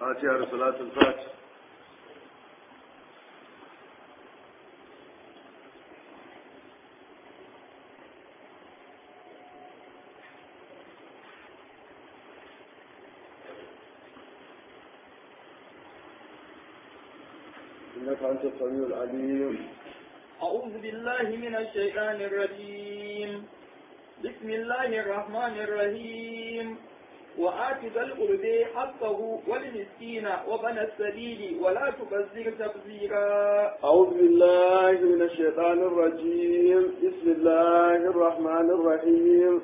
فاتحة لصلاة الفاتح إنك أنت السميع العليم أعوذ بالله من الشيطان الرجيم بسم الله الرحمن الرحيم وآت ذا القرب حقه والمسكين وبن السبيل ولا تبذر تبذيرا أعوذ بالله من الشيطان الرجيم بسم الله الرحمن الرحيم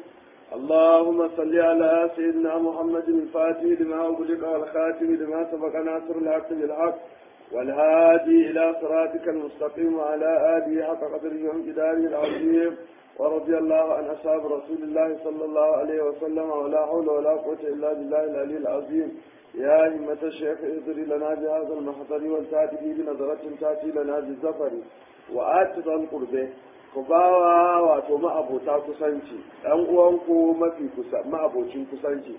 اللهم صل على سيدنا محمد الفاتح لما أغلق والخاتم لما سبق ناصر الحق بالحق والهادي إلى صراطك المستقيم وعلى آله حق قدره وامتداره العظيم ورضي الله عن أصحاب رسول الله صلى الله عليه وسلم ولا حول ولا قوة إلا بالله العلي العظيم يا همة الشيخ اذري لنا بهذا المحضر والتاتي بنظرة تاتي لنا بالزفر وآت ذا القربة ku bawa wato ma'abota kusanci ɗan uwanku mafi kusa ma'abocin kusanci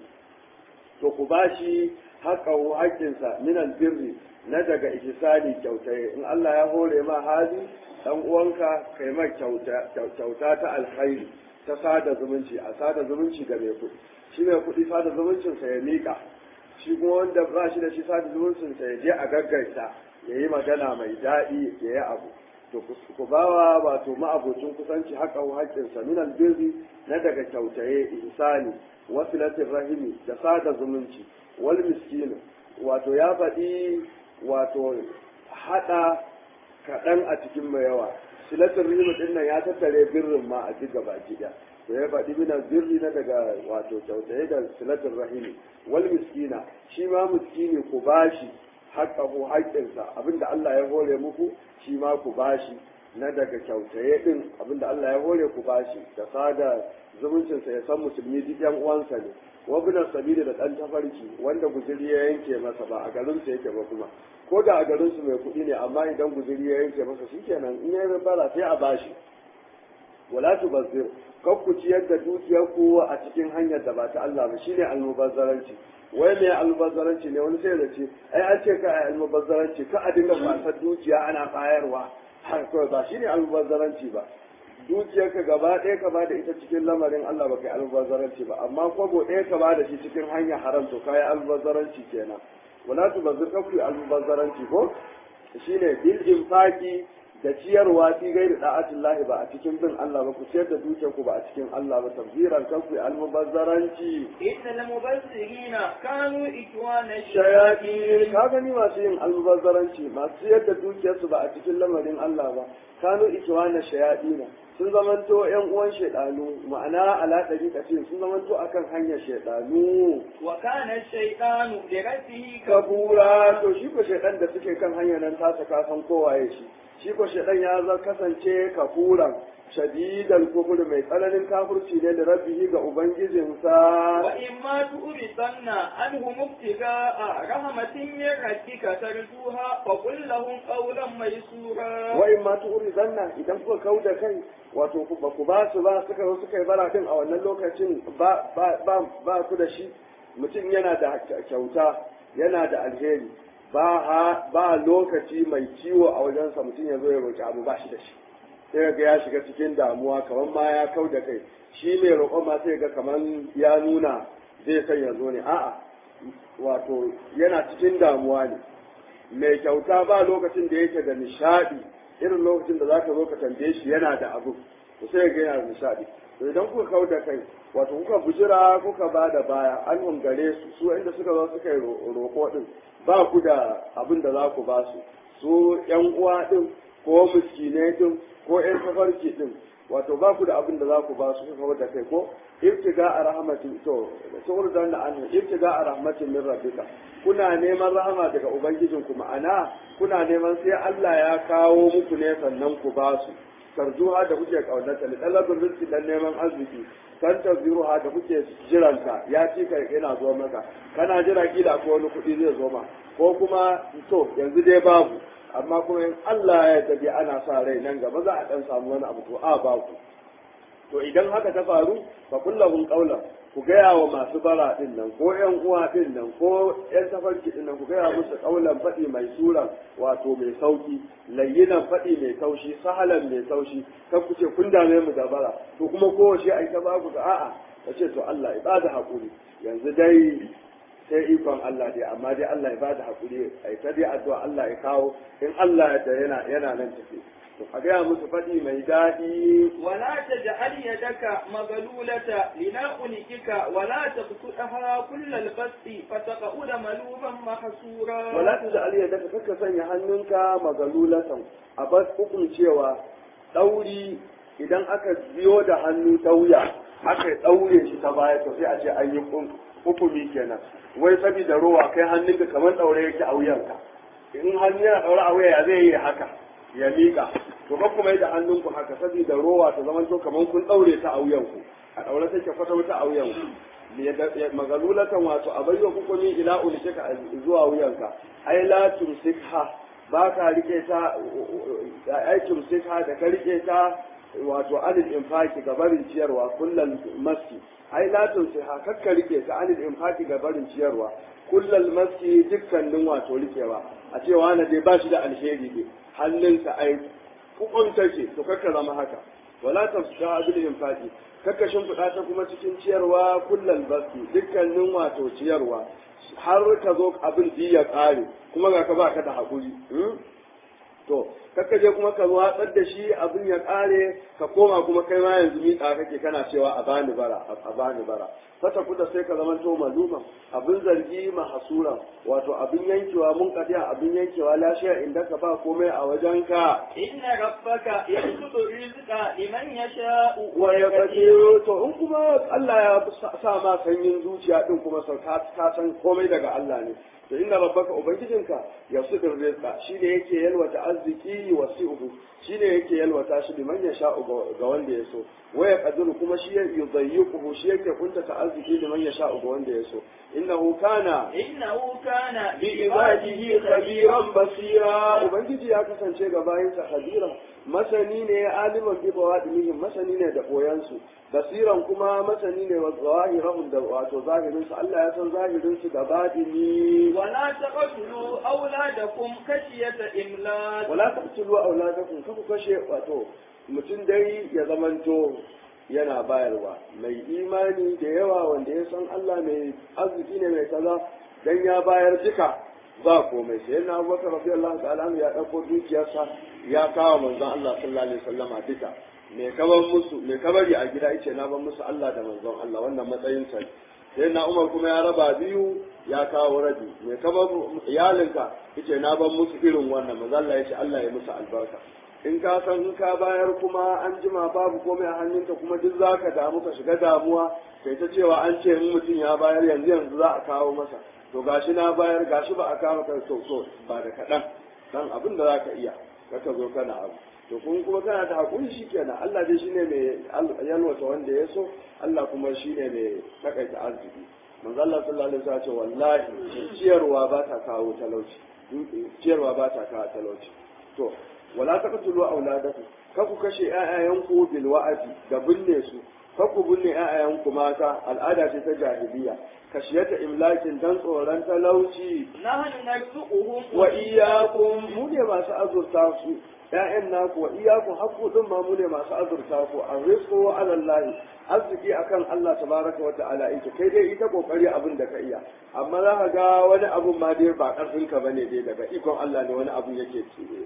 to ku bashi haƙahu haƙƙinsa min albirri na daga ihsani kyautaye in Allah ya hore ma hali dan uwanka kai ma kyauta ta alkhairi ta sada zumunci a sada zumunci ga mai kuɗi shi mai kuɗi sada zumuncin sa ya miƙa shi kuma wanda ba shi da shi sada zumuncin sa ya je a gaggaita ya yi magana mai daɗi ya yi abu to ku bawa wato ma'abocin kusanci haƙa haƙƙinsa min albirri na daga kyautaye ihsani wasilatin rahimi da sada zumunci wal miskinu wato ya faɗi wato haɗa kaɗan a cikin mai yawa silatin rahimi ɗin nan ya tattare birrin ma a duk gaba ɗaya to ya faɗi mina birri na daga wato kyautaye da silatin rahimi wal miskina shi ma miskini ku bashi haƙƙahu haƙƙinsa abinda Allah ya hore muku shi ma ku bashi na daga kyautaye din abinda Allah ya hore ku bashi da sada zumuncinsa ya san musulmi duk yan uwansa ne wabinan sabili da ɗan tafarki wanda guzuri ya yanke masa ba a garinsa yake ba kuma ko da a garinsu mai kuɗi ne amma idan guzuri ya yanke masa shikenan in ya bara sai a bashi wala tubazzir kar ku ciyar da dukiyarku a cikin hanyar da ba ta Allah ba shine almubazzaranci wai mai almubazzaranci ne wani sai da ce ai an ce ka almubazzaranci ka a dinga kwasar dukiya ana bayarwa har kawai ba shine almubazzaranci ba dukiyarka gaba ɗaya ka ba da ita cikin lamarin Allah ba kai almubazzaranci ba amma kwabo ɗaya ka ba da shi cikin hanyar haram to kai almubazzaranci kenan wala tubazzir ka ku almubazzaranci ko shine bil infaqi da ciyarwa fi gairi da'atin lahi ba a cikin bin Allah ba ku ciyar da dukiyar ku ba a cikin Allah ba tabziran kan ku almubazzaranci innal mubazzirina kanu ikwana shayatin ka gani masu yin almubazzaranci masu ciyar da dukiyar su ba a cikin lamarin Allah ba kanu ikwana shayatina sun zamanto yan uwan shaidanu ma'ana ala dariƙa ce sun zamanto akan hanyar shaidanu wa kana shaytanu bi rabbihi kabura to shi ko shaidan da suke kan hanyar nan ta saka san kowaye shi shi ko shaɗan ya za kasance kafuran shadidan kufur mai tsananin kafurci ne da rabbihi ga ubangijinsa wa in ma tu'ridanna anhu mubtiga'a rahmatin min rabbika tarjuha fa qul lahum qawlan maysura wa in ma tu'ridanna idan kuka kau da kai wato ba ku ba su ba suka zo suka yi bara din a wannan lokacin ba ba ba ku da shi mutum yana da kyauta yana da alheri ba ba lokaci mai ciwo a wajensa mutum ya zo ya roƙi abu ba shi da shi sai ga ya shiga cikin damuwa kamar ma ya kau da kai shi mai roƙon ma sai ga kamar ya nuna zai san ya zo ne a'a wato yana cikin damuwa ne mai kyauta ba lokacin da yake da nishaɗi irin lokacin da zaka zo ka tambaye shi yana da abu to sai ga yana da nishaɗi to idan kuka kau da kai wato kuka bujira kuka ba da baya an hungare su su inda suka zo suka yi roƙo din ba ku da abin da za ku ba su su yan uwa din ko miskinai din ko yan tafarki din wato ba ku da abin da za ku ba su kuka da kai ko ibtiga a rahmatin to sauran da an ibtiga a rahmatin min rabbika kuna neman rahama daga ubangijin ku ma'ana kuna neman sai Allah ya kawo muku ne sannan ku ba su tarjuha da kuke kaunata li talabul rizqi dan neman arziki kan taziruha da kuke jiranta ya ci ka yana zo maka kana jira kila ko wani kuɗi zai zo ma ko kuma to yanzu dai babu amma kuma in Allah ya tabi ana sa rai nan gaba za a dan samu wani abu to a babu to idan haka ta faru fa kullahum qawlan ku gaya wa masu bara din nan ko yan uwa din nan ko yan tafarki din nan ku gaya musu kaulan faɗi mai sura wato mai sauki layyinan faɗi mai taushi sahalan mai taushi kan ku ce kun dame mu da bara to kuma kowace ai ta baku ga a'a ka ce to Allah ya bada hakuri yanzu dai sai ikon Allah dai amma dai Allah ya bada hakuri ai ta dai addu'a Allah ya kawo in Allah ya yana yana nan tafi to a gaya musu faɗi mai daɗi ولا تجعل يدك مغلولة لنعنقك ولا تبسطها كل البسط فتقعد ملوما محسورا wala ta da aliyar daga kaka sanya hannunka magalulatan a bas hukun cewa ɗauri idan aka biyo da hannu ta wuya aka ɗaure shi ta baya to sai a ce an yi hukumi kenan wai saboda rowa kai hannunka kamar ɗaure yake a wuyanka in hannu yana ɗaure a wuya ya zai yi haka ya miƙa to ba kuma yi da hannunku haka saboda rowa ta zama to kamar kun ɗaure ta a wuyanku a ɗaure take kwata wata a wuyanku magalulatan wato a bayyana hukumi ila ulikika zuwa wuyanka ai la tumsikha ba ka rike ta ai tumsikha da ka rike ta wato anil infaki ga barin ciyarwa kullal maski ai la tumsikha kakka rike ta anil infaki ga barin ciyarwa kullal maski dukkanin wato rikewa a cewa na dai ba shi da alheri ne hannunsa ai kukunta ce to kakka zama haka wala tafsha bil infaqi kakka shimfiɗa ta kuma cikin ciyarwa kullal basti dukkanin wato ciyarwa har ka zo abin ji ya ƙare kuma ga ka baka da haƙuri to kakka je kuma ka watsar da shi abin ya ƙare ka koma kuma kai ma yanzu miƙa kake kana cewa a bani bara a bani bara fata kuda sai ka zama to maluma abin zargi mahasura wato abin yankewa mun kadiya abin yankewa lashiya inda ka ba komai a wajenka إن ربك يبسط الرزق لمن يشاء wa ya kaje to in kuma Allah ya sa ma sanyin zuciya din kuma sau ka ka san komai daga Allah ne to inna rabbaka ubangijinka yasudur rizqa shine yake yalwata arziki wasi'uhu shine yake yalwata shi liman ya sha'u ga wanda ya so waya qadiru kuma shi ya yudayyiquhu shi yake kuntata arziki liman ya sha'u ga wanda ya so innahu kana إنه كان bi ibadihi khabiran basira ubangiji ya kasance ga bayinsa khabira masani ne aliman bi bawadinihim masani ne da koyansu basiran kuma masani ne wa zawahirahum da wato zahirin su Allah ya san zahirin su da badini ولا تقتلوا أولادكم خشية إملاق wala taqtulu auladakum kaku kashe wato mutum dai ya zamanto yana bayarwa mai imani da yawa wanda ya san Allah mai arziki ne mai kaza dan ya bayar duka ba komai sai na Abubakar radiyallahu ta'ala anhu ya dauko dukiyarsa ya kawo manzon Allah sallallahu alaihi wasallama duka me kaban musu me kabari a gida yace na ban musu Allah da manzon Allah wannan matsayin sa sai na Umar kuma ya raba biyu ya kawo rabi me kaban iyalinka yace na ban musu irin wannan manzon Allah yace Allah ya musu albarka in ka san in ka bayar kuma an jima babu komai a hannunka kuma duk za ka damu ka shiga damuwa kai ta cewa an ce in mutum ya bayar yanzu yanzu za a kawo masa to gashi na bayar gashi ba a kawo ka to so ba da kaɗan dan abin da za ka iya ka zo kana abu to kun kuma kana da hakuri shikenan Allah dai shine mai yalwata wanda ya so Allah kuma shine mai takaita arziki manzo Allah sallallahu alaihi wasallam ya ce wallahi ciyarwa ba ta kawo talauci ciyarwa ba ta kawo talauci to wala taqtulu auladakum ka ku kashe ƴaƴayanku bil wa'adi da binne su ka ku binne ƴaƴayanku mata al'ada ce ta jahiliya kashiyata imlakin dan tsoron talauci نحن نرزقهم wa iyyakum mu ne masu azurta su ƴaƴan naku wa iyyakum hakku din ma mu ne masu azurta ku arrizqu ala Allah arziki akan Allah tabaraka wa ta'ala yake kai dai ita kokari abin da ka iya amma za ka ga wani abun ma dai ba karfin ka bane dai daga ikon Allah ne wani abun yake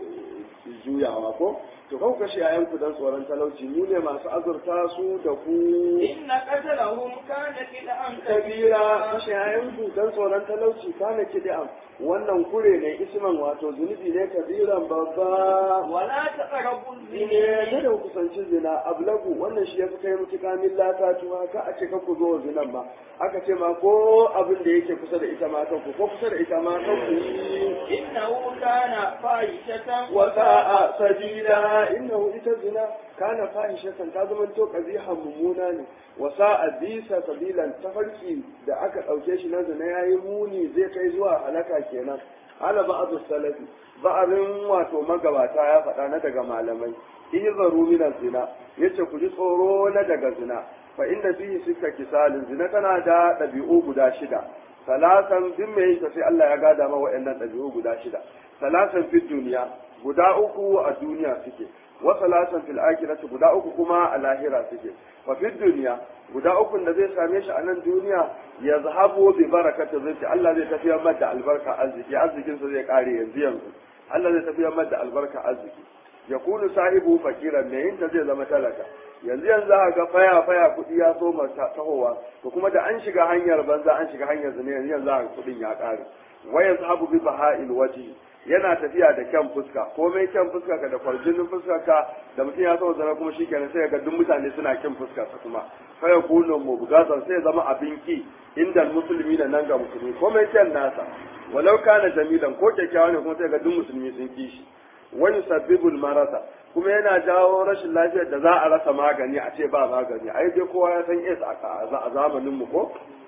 juyawa ko to kau kashe yayan ku dan tsoron talauci mu ne masu azurta su da ku إن قتلهم كان كدعا kabira kashe yayan ku dan tsoron talauci kana kid'am wannan kure ne isman wato zunubi ne kabiran babba ولا تقربوا ne الزنا kada ku kusanci zina ablagu wannan shi ya fi kai mutuka min latatuwa ka a ce ka ku zo zinan ma aka ce ma ko abin da yake kusa da ita ma kan ku ko kusa da ita ma kan ku yi إنه كان فاحشة وساء سبيلا إنه إتزنا كان فاحشة تازمن تو قبيحة ممونا وساء بيسا سبيلا تفرقي da aka ɗauke shi na zina ya yi muni zai kai zuwa halaka kenan ala ba'adu salafi ba'arin wato magabata ya faɗa na daga malamai ihzaru min zina yace ku ji tsoro na daga zina fa inda fihi sika kisalin zina tana da ɗabi'u guda shida salasan duk mai yin sai Allah ya gada ma wa'annan ɗabi'u guda shida salasan fil duniya guda uku a duniya suke wa salasan fil akhirati guda uku kuma a lahira suke fa fil duniya guda uku da zai same shi a nan duniya ya zahabu bi barakati rizqi Allah zai tafiyar mata albarka arziki arzikin sa zai kare yanzu yanzu Allah zai tafiyar mata albarka arziki ya kunu sahibu fakiran ne yin ta zai zama talaka yanzu yanzu za ga faya faya kuɗi ya so tahowa to kuma da an shiga hanyar banza an shiga hanyar zane yanzu yanzu za ga kuɗin ya ƙare waya sahabu bi baha'il waji yana tafiya da kyan fuska komai kyan fuska ka da kwarjinin fuska ka da mutum ya so zana kuma shikenan sai ga duk mutane suna kyan fuska sa kuma fa ya kunu mubgatan sai zama abin ki inda musulmi da nan ga musulmi komai kyan nasa walau kana jamilan ko kyakkyawa ne kuma sai ga duk musulmi sun ki shi wani sabbibul marasa kuma yana jawo rashin lafiyar da za a rasa magani a ce ba magani ai dai kowa ya san is a zamanin mu ko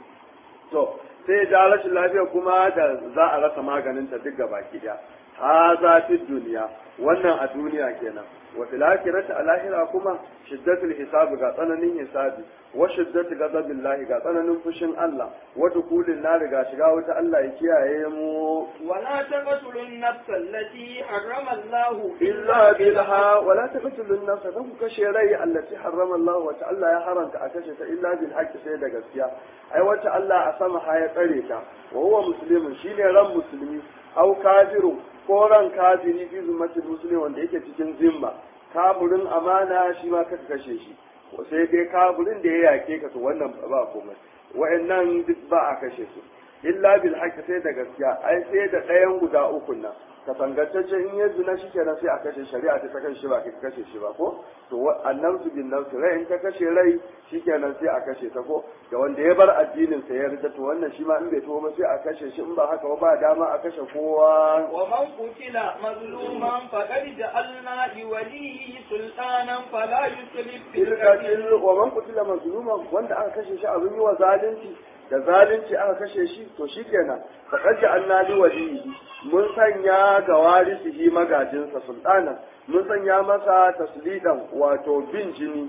to sai ja rashin lafiya kuma da za a rasa maganin ta duk baki daya ha za fi duniya wannan a duniya kenan wa fil akhirati a lahira kuma shiddatul hisab ga tsananin hisabi wa shiddatu ghadabillahi ga tsananin fushin Allah wa dukulin nar ga shiga wuta Allah ya kiyaye mu ولا تقتلوا النفس التي حرم الله إلا بالها ولا تقتلوا النفس dan ku kashe rai allati harrama Allah wa Allah ya haramta a kashe ta illa bil haqqi sai da gaskiya ai wata Allah a sama ha ya tsare ta wa huwa muslimun shine ran musulmi au kafiru ko ran kafiri fi zummatil muslimi wanda yake cikin zimma kafirin amana shi ma kaka kashe shi sai dai kafirin da ya yake ka to wannan ba komai wa'annan duk ba a kashe su illa bil haqqi sai da gaskiya ai sai da ɗayan guda uku nan ka tangantacce in ya zina shi kenan sai a kashe shari'a ta kashe shi ba ka kashe shi ba ko to annabsu bin nafsi rai in ka kashe rai shi kenan sai a kashe ta ko da wanda ya bar addinin sa ya rida to wannan shi ma in bai tuwo ba sai a kashe shi in ba haka ba ba dama a kashe kowa ومن قتل مظلوما فقد جعلنا لوليه سلطانا فلا يسرف في القتل ilkatil wa man qutila mazluman wanda aka kashe shi abin yi wa zalunci da zalunci aka kashe shi to shikenan faqad ja'alna li waliyi mun sanya ga warisihi magajinsa sultana mun sanya masa taslidan wato bin jini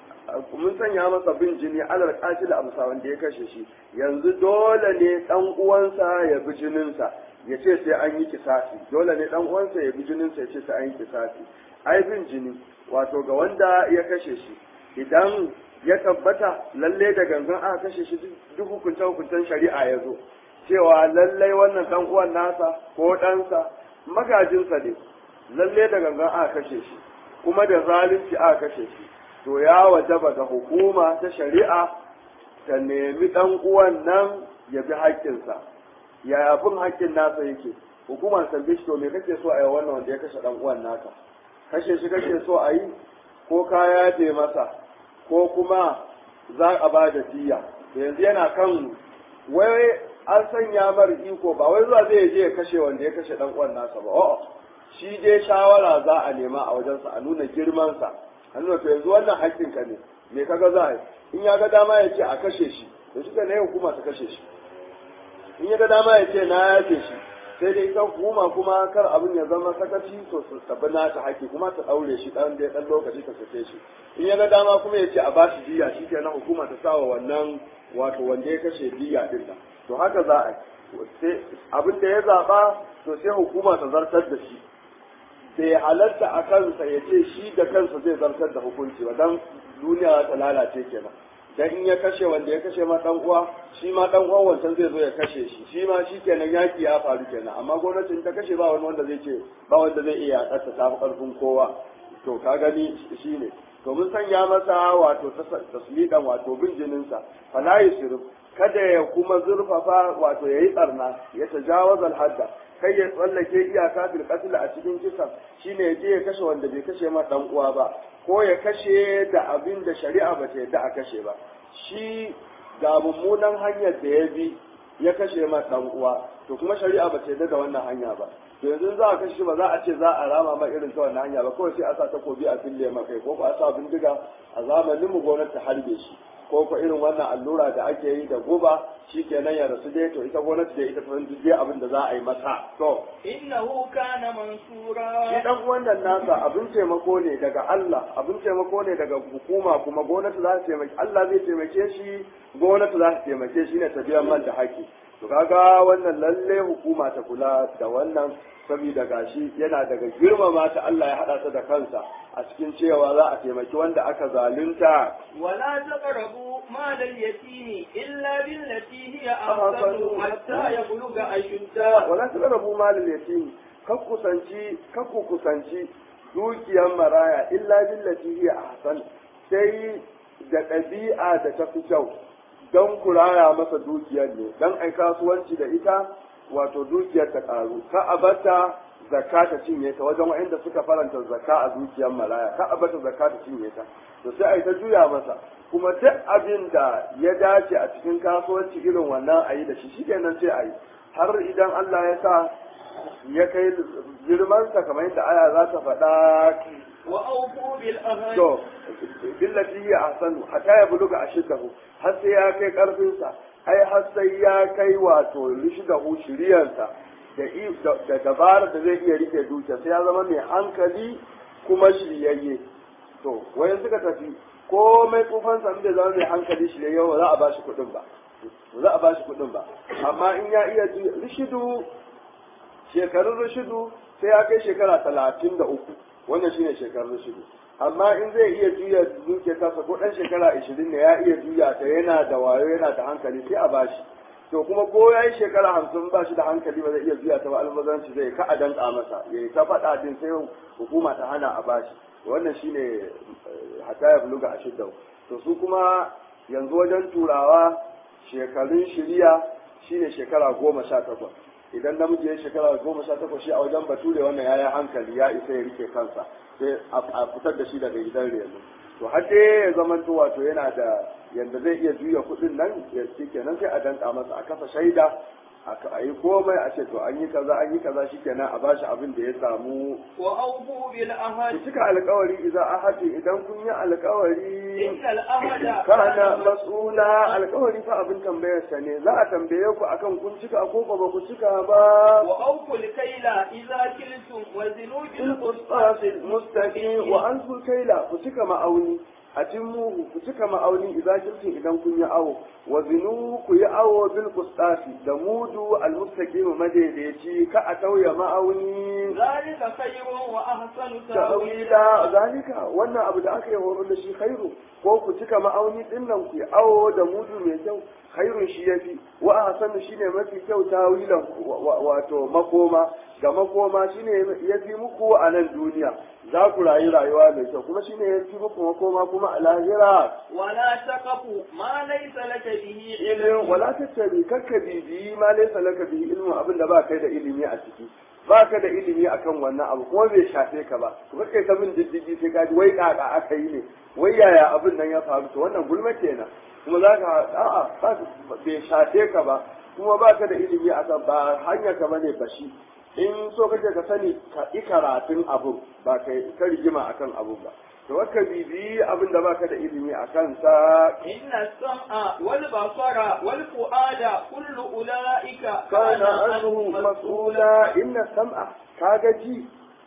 mun sanya masa bin jini alal qatil amsa wanda ya kashe shi yanzu dole ne dan uwansa ya bi jininsa ya ce sai an yi kisasi dole ne dan uwansa ya bi jininsa ya ce sai an yi kisasi ai bin jini wato ga wanda ya kashe shi idan ya tabbata lalle da gangan aka kashe shi duk hukunce hukuncen shari'a ya zo cewa lallai wannan dan uwan nasa ko ɗansa magajinsa ne lalle da gangan aka kashe shi kuma da zalunci aka kashe shi to ya wajaba ga hukuma ta shari'a ta nemi dan uwan nan ya bi haƙƙinsa ya bin haƙƙin nasa yake hukumar tambaye shi to me kake so a yi wannan wanda ya kashe dan uwan naka kashe shi kake so a yi ko kaya je masa ko kuma za a ba da diya da yanzu yana kan wai an sanya mar iko ba wai zuwa zai je ya kashe wanda ya kashe dan uwan nasa ba a'a shi je shawara za a nema a wajensa a nuna girmansa a nuna to yanzu wannan haƙƙin ka ne me kaga za a yi in ya ga dama ya ce a kashe shi to shi ne hukuma ta kashe shi in ya ga dama ya ce na yafe shi sai dai ita hukuma kuma kar abin ya zama sakaci to su tabi nata haƙƙi kuma ta ɗaure shi ɗan da ɗan lokaci ta sake shi in ya ga dama kuma ya ce a bashi diya shi kenan hukuma ta sawa wannan wato wanda ya kashe diya ɗin nan to haka za a yi abin da ya zaɓa to sai hukuma ta zartar da shi bai halarta a kansa ya ce shi da kansa zai zartar da hukunci ba dan duniya ta lalace kenan dan in ya kashe wanda ya kashe ma dan uwa shi ma dan uwan wancan zai zo ya kashe shi shi ma shi kenan yaki ya faru kenan amma gwamnatin ta kashe ba wani wanda zai ce ba wanda zai iya yakarta ta karfin kowa to ka gani shine to mun sanya masa wato taslidan wato bin jininsa fala yusrif kada ya kuma zurfafa wato yayi tsarna ya tajawaz al-hadda kai ya tsallake iyaka fil qatl a cikin kisa shine ya je ya kashe wanda bai kashe ma dan uwa ba ko ya kashe da abin da shari'a ba ta yadda a kashe ba shi ga mummunan hanyar da ya bi ya kashe ma dan uwa to kuma shari'a ba ta yadda da wannan hanya ba to yanzu za a kashe shi ba za a ce za a rama ma irin ta wannan hanya ba kawai sai a sa takobi a fille ma kai ko ba a sa bindiga a zamanin mu gwamnati ta harbe shi ko ko irin wannan allura da ake yi da guba shikenan ya rasu dai to ita gwamnati da ita ta duk abin da za a yi masa to إنه كان shi منصورا dan wannan nasa abin taimako ne daga Allah abin taimako ne daga hukuma kuma gwamnati za ta taimake Allah zai taimake shi gwamnati za ta taimake shi ne ta biyan man da haƙi to kaga wannan lalle hukuma ta kula da wannan saboda gashi yana daga girmama ta Allah ya hada ta da kansa a cikin cewa za a taimaki wanda aka zalunta ولا تقربوا مال اليتيم إلا بالتي هي أحسن حتى يبلغ أشده wala taqrabu malal yatim kak kusanci kak ku kusanci dukiyar maraya illa billati hiya ahsan sai da ɗabi'a da ta fi kyau don ku raya masa dukiyar ne don ai kasuwanci da ita wato dukiyar ta karu ka abata zakka ta cinye ta wajen wa'inda suka faranta zakka a dukiyar maraya ka abata zakka ta cinye ta to sai ai ta juya masa kuma duk abin da ya dace a cikin kasuwanci irin wannan ayi da shi shikenan sai ayi har idan Allah ya sa ya kai girmansa kamar yadda aya za ta faɗa وأوفوا بالأهل to billati hiya ahsanu hatta ya buluga ashiddahu har sai ya kai karfinsa ai har sai ya kai wato rishdahu shiriyansa da i- da da dabarar da zai iya rike dukiya sai ya zama mai hankali kuma shiryayye to wayan suka tafi komai tsufansa in bai zama mai hankali shiryayye ba za a bashi kuɗin ba ba za a bashi kuɗin ba amma in ya iya ji rishidu shekarun rishidu sai ya kai shekara talatin da uku wannan shine shekarun rishidu amma in zai iya juya dukiyar tasa ko ɗan shekara ashirin ne ya iya juya ta yana da wayo yana da hankali sai a bashi to kuma ko ya yi shekara hamsin ba shi da hankali ba zai iya juya ta ba almazanci zai ka a danka masa ya yi ta faɗa din sai hukuma ta hana a bashi wannan shine eh, hatta ya buluga a shidda to su kuma yanzu wajen turawa shekarun shiriya shine shekara goma sha takwas idan namiji ya yi shekara goma sha takwas shi a wajen bature wannan ya yi hankali ya isa ya rike kansa sai a fitar da shi daga gidan reno to har dai ya zama to wato yana da yanda zai iya juya kuɗin nan ya shi kenan sai a danka masa a kafa shaida a yi komai a ce to an yi kaza an yi kaza shikenan a bashi abin da ya samu وأوفوا ku بالأهل cika alkawari idan ahati idan kun yi alkawari إن الأهل kana mas'ula alkawari fa abin tambayar sa ne za a tambaye ku akan kun cika ko ba ku cika ba وأوفوا الكيل إذا كلتم وزنوا in بالقسطاس qisas mustaqim wa ansul kaila ku cika ma'auni a timmuhu ku cika ma'auni idan kiltin idan kun yi awo wa zinu ku yi awo bil qistasi da mudu al mustaqim madaidaici ka a tauya ma'auni ذلك خير وأحسن تأويلا ta'wila zalika wannan abu da aka yi horo da shi khairu ko ku cika ma'auni din nan ku yi awo da mudu mai kyau khairun shi yafi wa ahsanu shine mafi kyau tawilan wato makoma ga makoma shine yafi muku a nan duniya za ku rayu rayuwa mai kyau kuma shine yafi muku makoma kuma a lahira ولا تقف ما ليس لك به ilmin wala tattabi kakka bibiyi ma laysa laka bihi ilmu abin da ba kai da ilimi a ciki ba ka da ilimi akan wannan abu kuma bai shafe ka ba to kai ta bin diddigi sai ka ji wai kaka aka yi ne wai yaya abin nan ya faru to wannan gulma kenan kuma za ka a'a ba bai shafe ka ba kuma ba ka da ilimi akan ba hanya ka bane bashi in so kake ka sani ka yi karatun abu ba ka ka rigima akan abu ba to ka bibiyi abin da baka da ilimi a kansa إن السمع والبصر والفؤاد كل أولئك كان عنه مسؤولا إن السمع كاجي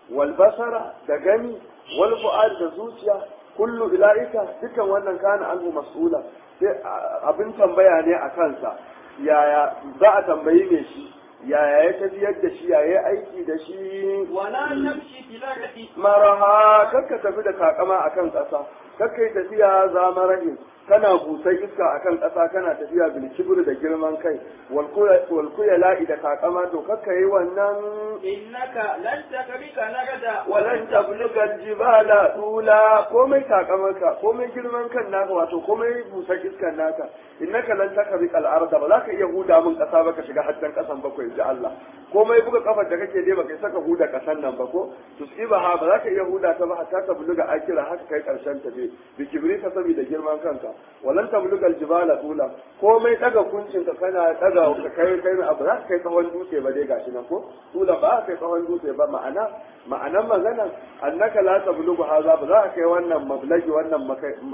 والبصر دغني والفؤاد da zuciya kullu ila'ika dukan wannan kana anhu mas'ula sai abin tambaya ne a kansa yaya za a tambayi me shi yaya ya tafiyar da shi yaya ya aiki da shi ولا تمشي في الأرض maraha kakka tafi da takama akan ƙasa kakkai tafiya zamarahin kana busai iska akan ƙasa kana tafiya bil kibr da girman kai wal kuya la'i da takama to kakka yi wannan إنك لن تخرق الأرض walan tabluga jibala tula komai takamarka komai girman kan naka wato komai busar iskan naka innaka lan takrika al-arda ba za ka iya huda min kasa ba ka shiga haddan kasan bakwai ji Allah komai buga kafar da kake dai baka saka huda kasan nan ba ko tusibaha ba za ka iya huda ta ba hatta ta buluga akira haka kai karshen ta be bi kibrika saboda girman kanka walan ta buluga aljibala tula komai daga kuncin ka kana daga ka kai kai abu za ka kai tsawon dutse ba dai gashi nan ko tula ba ka kai tsawon dutse ba ma'ana ma'anan magana annaka la tablugu haza ba za ka kai wannan mablagi wannan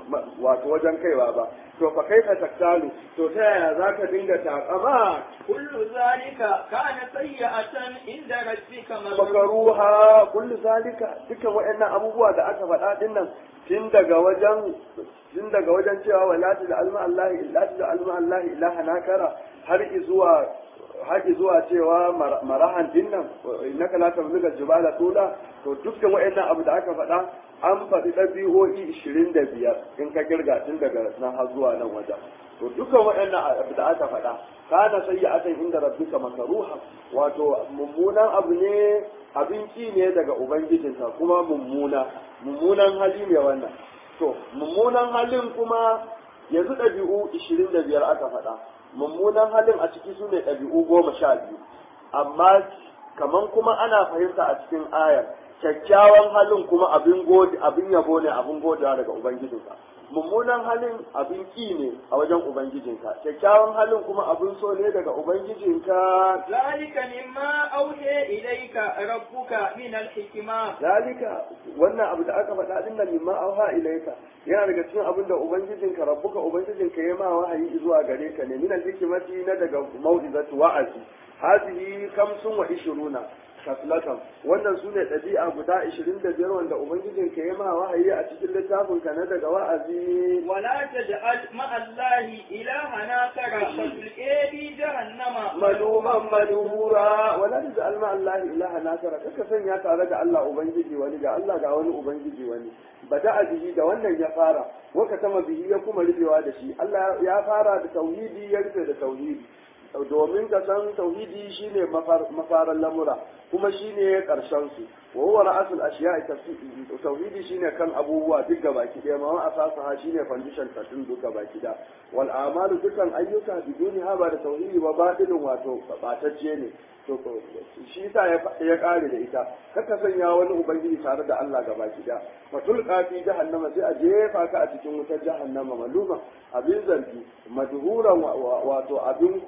wato wajen kaiwa ba to fa kai ka taktalu to ta yaya za ka dinga takama kullu zalika kana sayyi'atan inda rabbika makaruha kullu zalika duka waɗannan abubuwa da aka faɗa din nan tun daga wajen tun daga wajen cewa wala da alma Allah illa da alma Allah ilaha nakara har zuwa har zuwa cewa marahan din nan innaka la tamzuga jibala tula to dukkan waɗannan abu da aka faɗa an faɗi ɗabi'o'i ishirin da biyar in ka kirga tun daga nan har zuwa nan wajen to dukkan waɗannan abu da aka faɗa kana sayyi'atan inda rabbika makaruha wato mummunan abu ne abin ki ne daga ubangijinka kuma mummuna mummunan hali ne wannan to mummunan halin kuma yanzu ɗabi'u ishirin da biyar aka faɗa mummunan halin a ciki su ne ɗabi'u goma sha biyu amma kaman kuma ana fahimta a cikin ayar kyakkyawan halin kuma abin gode abin yabo ne abin godewa daga ubangijinka mummunan halin abin ki ne a wajen ubangijinka kyakkyawan halin kuma abin so ne daga ubangijinka zalika mimma auhe ilayka rabbuka min al-hikma zalika wannan abu da aka faɗa din nan mimma auha ilayka yana daga cikin abin da ubangijinka rabbuka ubangijinka ya ma wahayi zuwa gare ka ne min al-hikmati na daga mau'izatu wa'azi hadhihi kamsun wa ishiruna kaslatan wannan su ne ɗabi'a guda ishirin da biyar wanda ubangijin ka yi ma wahayi a cikin littafin ka na daga wa'azi wala taj'al ma'allahi ilahana kara fatulqi bi jahannama maluman madhura wala taj'al ma Allah ilaha nakara kaka sanya tare da Allah ubangiji wani ga Allah ga wani ubangiji wani bada bihi da wannan ya fara waka tama bihi ya kuma rufewa da shi Allah ya fara da tauhidi ya rufe da tauhidi domin ka san tauhidi shine mafaran lamura kuma shine karshen su wa huwa ra'asul ashiya'i tauhidi shine kan abubuwa duk gabaki daya ma asasa ha shine foundation ta tun duk gabaki da wal amalu dukan ayyuka biduni ha ba da tauhidi ba batilin wato batacce ne to shi yasa ya kare da ita kaka sanya wani ubangiji tare da Allah gabaki da fatul qafi jahannama sai a jefa ka a cikin wutar jahannama maluma abin zargi madhuran wato abin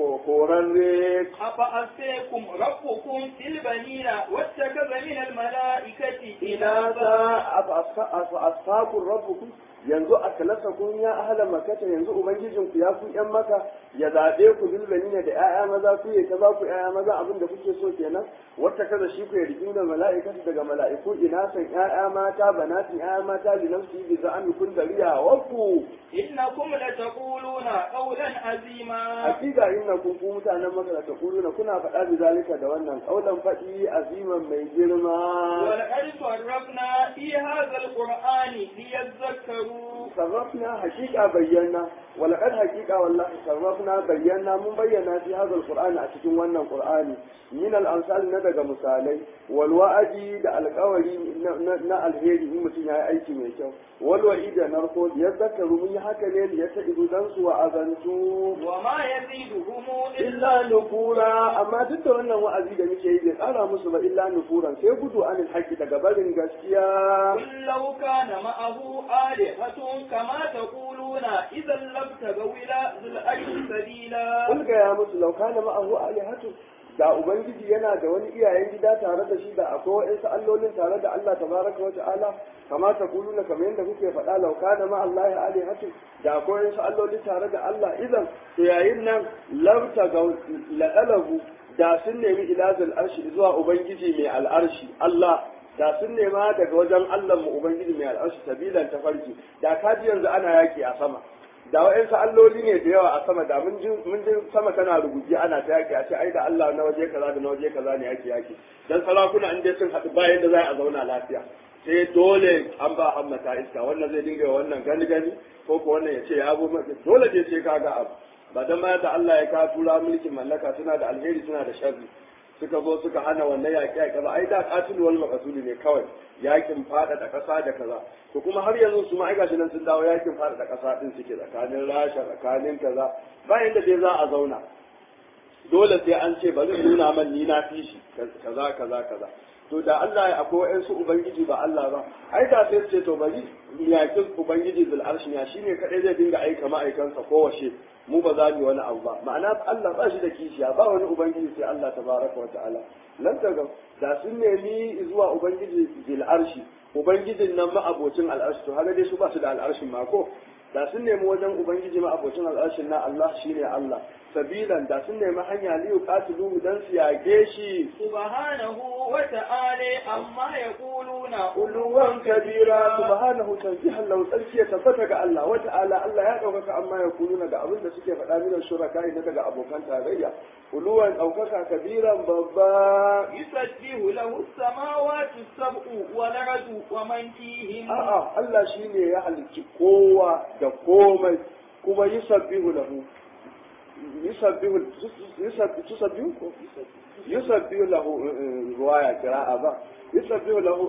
korarre afa asekum rabbukum fil banina wattakaza min al malaikati inasa afa asfakum rabbukum yanzu a kalasa kun ya ahla makata yanzu ubangijin ku ya ku yan maka ya zabe ku bil banina da ƴaƴa maza ku ya kaza ku ƴaƴa maza abin da kuke so kenan wata kaza shi ku ya rigi da mala'ikatu daga mala'iku ina san ƴaƴa mata banatin ƴaƴa mata li nafsi bi za'an kun dariya wa ku innakum la taquluna qawlan azima hakika innakum ku mutanen maka la taquluna kuna faɗa bi zalika da wannan qaulan faɗi aziman mai girma wa laqad sarrafna fi hadha alqur'ani liyadhakkaru sarrafna hakika bayyana wa laqad hakika wallahi sarrafna bayyana mun bayyana fi hadha alqur'ani a cikin wannan qur'ani min al-amsal na daga misalai wal wa'adi da alƙawari na alheri in mutum ya yi aiki mai kyau wal wa'idi da narko ya zakaru mun yi haka ne ya ta idu dan su wa azantu wa ma yaziduhum illa nufura amma duk da wannan wa'azi da muke yi bai tsara musu ba illa nufuran sai gudu anil haqqi daga barin gaskiya law kana ma'ahu alihatun kama taquluna idan labtagaw ila zil arshi sabila kun ga ya musu law kana ma'ahu alihatu da ubangiji yana da wani iyayen gida tare da shi da akwai wa'insu allolin tare da Allah tabaraka wa ta'ala kama ta kuluna kamar yadda kuke faɗa lauka da ma Allah ya alihatu da akwai wa'insu allolin tare da Allah idan to yayin nan labta ga laqalabu da sun nemi ilazul arshi zuwa ubangiji mai al'arshi Allah da sun nema daga wajen Allah mu ubangiji mai al'arshi sabilan tafarki da kaji yanzu ana yaki a sama da wa'yansu alloli ne da yawa a sama da mun ji sama tana rubuce ana ta yaki a ce ai da Allah na waje kaza da na waje kaza ne yaki yaki dan sarakuna in dai sun haɗu bayan da za a zauna lafiya sai dole an ba hammata iska wannan zai dinga wannan gani gani ko ko wannan ya ce ya abu dole dai sai kaga abu ba dan ma da Allah ya ka tura mulkin mallaka suna da alheri suna da sharri suka zo suka hana wannan yaƙi a kaza ai da qatil wal maqsud ne kawai yakin fada da ƙasa da kaza to kuma har yanzu su ma ai gashi nan sun dawo yakin fada da ƙasa din suke tsakanin Rasha tsakanin kaza bayan da dai za a zauna dole sai an ce bari nuna man ni na fi shi kaza kaza kaza to da Allah ya akwai wa'ansu ubangiji ba Allah ba ai da sai ce to bari yakin ubangiji bil arshi ya shine kadai zai dinga aika ma'aikansa kowace mu ba za mu wani abu ba ma'ana Allah ba shi da kishiya ba wani ubangiji sai Allah tabaraka wa ta'ala lan daga da sun nemi zuwa ubangiji bil arshi ubangijin nan ma'abocin al'arshi to haka dai su ba su da al'arshin ma ko da sun nemi wajen ubangiji ma'abocin al'arshin na Allah shine Allah sabilan da sun nemi hanya liyu qatiluhu dan su yage shi subhanahu wa ta'ala amma yaquluna uluwan kabira subhanahu tanzihan lahu tsarki ya tabbata ga Allah wa ta'ala Allah ya ɗaukaka amma ya kuluna ga abin da suke faɗa minan shuraka na daga abokan tarayya uluwan ɗaukaka kabiran babba yusabbihu lahu as-samawati as-sab'u wal ardu wa man fihin a'a Allah shine ya halicci kowa da komai kuma yusabbihu lahu yusabbihu yusabbihu ko yusabbihu lahu ruwaya kira'a ba yusabbihu lahu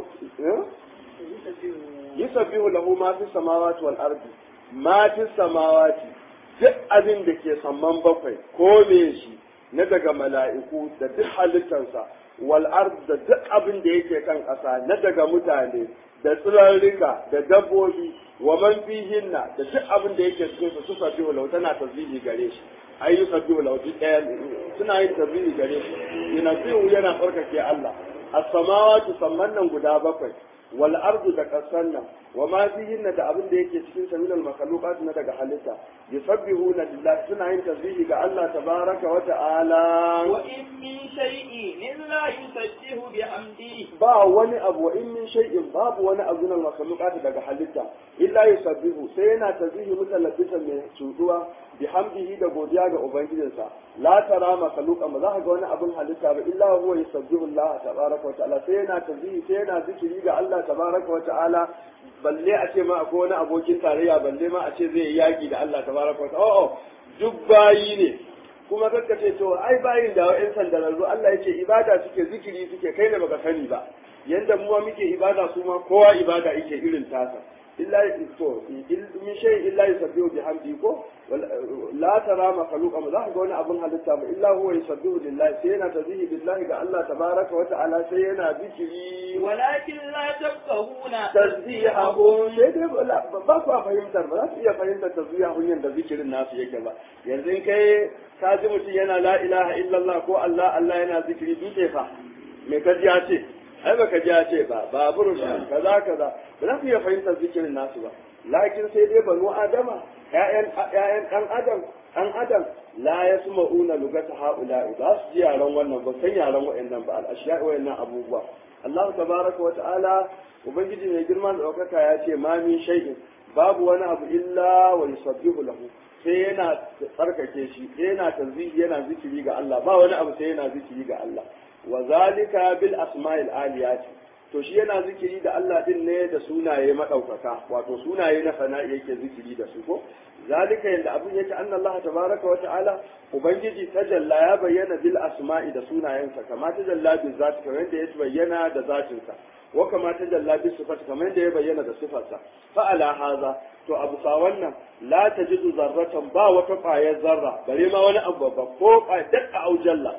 yusabbihu lahu ma fi samawati wal ardi ma fi samawati duk abin da ke samman bakwai ko me shi na daga mala'iku da duk halittarsa wal ardi da duk abin da yake kan ƙasa na daga mutane da tsirarrika da dabbobi wa man fihinna da duk abin da yake cikin su suka biyu lau tana tasbihi gare shi ai yusabbihu lahu duk ɗaya suna yin tasbihi gare shi yunabbihu yana farkake Allah as-samawati samman nan guda bakwai wal ardu da kasan nan wa ma fihinna da abin da yake cikin sa min al makhluqat na daga halitta yusabbihuna lillahi suna yin tasbihi ga Allah tabaraka wa ta'ala wa in min shay'in illa yusabbihu bihamdihi ba wani abu wa in min shay'in babu wani abu na makhluqat daga halitta illa yusabbihu sai yana tasbihi mutalabbisan mai cuduwa bihamdihi da godiya ga ubangijinsa la tara makhluqan ba za ka ga wani abin halitta ba illa huwa yusabbihu Allah tabaraka wa ta'ala sai yana tasbihi sai yana zikiri ga Allah tabaraka wa ta'ala balle a ce ma akwai wani abokin tarayya balle ma a ce zai yi yaki da Allah tabaraka wa ta'ala oh duk bayi ne kuma kakka ce to ai bayin da wa'in sandararru Allah yake ibada suke zikiri suke kai da baka sani ba yanda mu muke ibada su ma kowa ibada yake irin tasa illa to min shay illa yusabbihu bihamdi ko la tara makhluqa ma za ka ga wani abun halitta ba illa huwa yusabbihu lillahi sai yana tazihi billahi ga Allah tabaraka wa ta'ala sai yana zikiri walakin la tafqahuna tasbihahu sai dai ba ku fahimtar ba za su iya fahimtar tasbihahun yanda zikirin nasu yake ba yanzu in kai ka ji mutum yana la ilaha illallah ko Allah Allah yana zikiri dutse fa me ka ji ya ce ai baka ji ya ce ba babur kaza kaza ba za su iya fahimtar zikirin nasu ba lakin sai dai banu adama ƴaƴan ƴaƴan ɗan adam ɗan adam la yasma'una lugata haula'i ba su ji yaran wannan ba san yaran wa'annan ba al-ashiya wa'annan abubuwa Allah tabaraka wa ta'ala ubangiji mai girma da ɗaukaka ya ce ma min shay'in babu wani abu illa wa yusabbihu lahu sai yana tsarkake shi sai yana tanzihi yana zikiri ga Allah ba wani abu sai yana zikiri ga Allah wa zalika bil asma'il aliyati to shi yana zikiri da Allah din ne da sunaye madaukaka wato sunaye na fana'i yake zikiri da su ko zalika yanda abin yake anna Allah tabaraka wa ta'ala ubangiji tajalla ya bayyana bil asma'i da sunayensa kama tajalla bil zati kamar yadda ya bayyana da zatinsa wa kama tajalla bil sifati kamar yadda ya bayyana da sifarsa fa ala haza to abu sa wannan la tajidu zarratan ba wata ƙwayar zarra bare ma wani abu babba ko dakka au jalla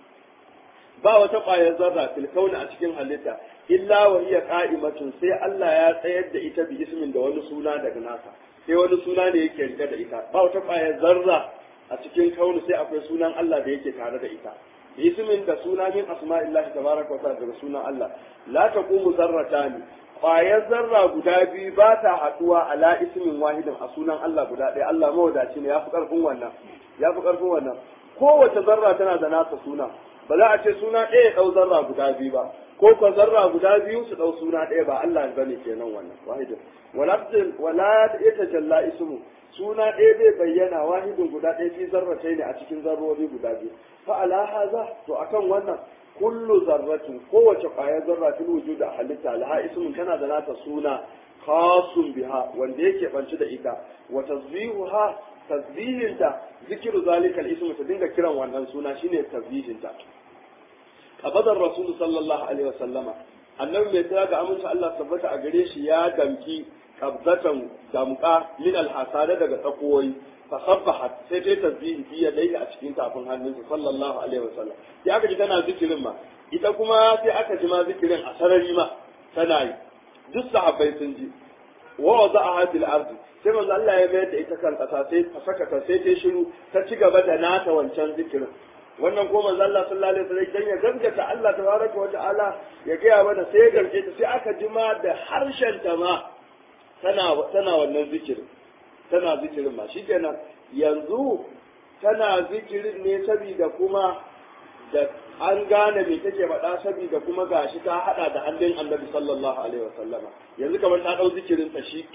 ba wata ƙwayar zarra fil kauna a cikin halitta illa wa hiya qa'imatun sai Allah ya tsayar da ita bi ismin da wani suna daga nasa sai wani suna ne yake rike da ita ba wata ƙwayar zarra a cikin kaunu sai akwai sunan Allah da yake tare da ita ismin da suna min asma'illahi tabaraka wa ta'ala daga sunan Allah la taqumu zarratani ƙwayar zarra guda biyu ba ta haɗuwa ala ismin wahidin a sunan Allah guda ɗaya Allah mawadaci ne ya fi ƙarfin wannan ya fi ƙarfin wannan kowace zarra tana da nasa suna ba za a ce suna ɗaya ɗau zarra guda biyu ba ko ko zarra guda biyu su ɗau suna ɗaya ba Allah ba ne kenan wannan wahidin wala ya tajalla ismu suna ɗaya zai bayyana wahidin guda ɗaya fi zarratai ne a cikin zarrori guda biyu fa ala haza to akan wannan kullu zarratin kowace ƙwayar zarra fil wujud a halitta laha ismun tana da nata suna khasun biha wanda yake banci da ita wa tasbihuha tasbihinta zikiru zalika al-ism ta dinga kiran wannan suna shine tasbihinta abadar rasul sallallahu alaihi wasallama annabi mai tsaya ga amince Allah tabbata a gare shi ya damki qabzatan damqa min al-hasada daga tsakoyi fa sabbahat sai dai tasbihi fi yadayhi a cikin tafin hannunsa sallallahu alaihi wasallam sai aka ji tana zikirin ma ita kuma sai aka ji ma zikirin a sarari ma tana yi duk sahabbai sun ji wa wada'aha fil ardi sai manzo Allah ya mayar da ita kan kasa sai ta saka ta sai ta shiru ta ci gaba da nata wancan zikirin wannan ko manzo Allah sallallahu alaihi wasallam dan ya gaskata Allah tabaraka wa ta'ala ya gaya mana sai ya garke ta sai aka ji ma da harshen ta ma tana tana wannan zikirin tana zikirin ma shikenan yanzu tana zikirin ne saboda kuma da an gane me take faɗa saboda kuma gashi ta hada da hannun Annabi sallallahu alaihi wasallama yanzu kamar ta dau zikirin ta shi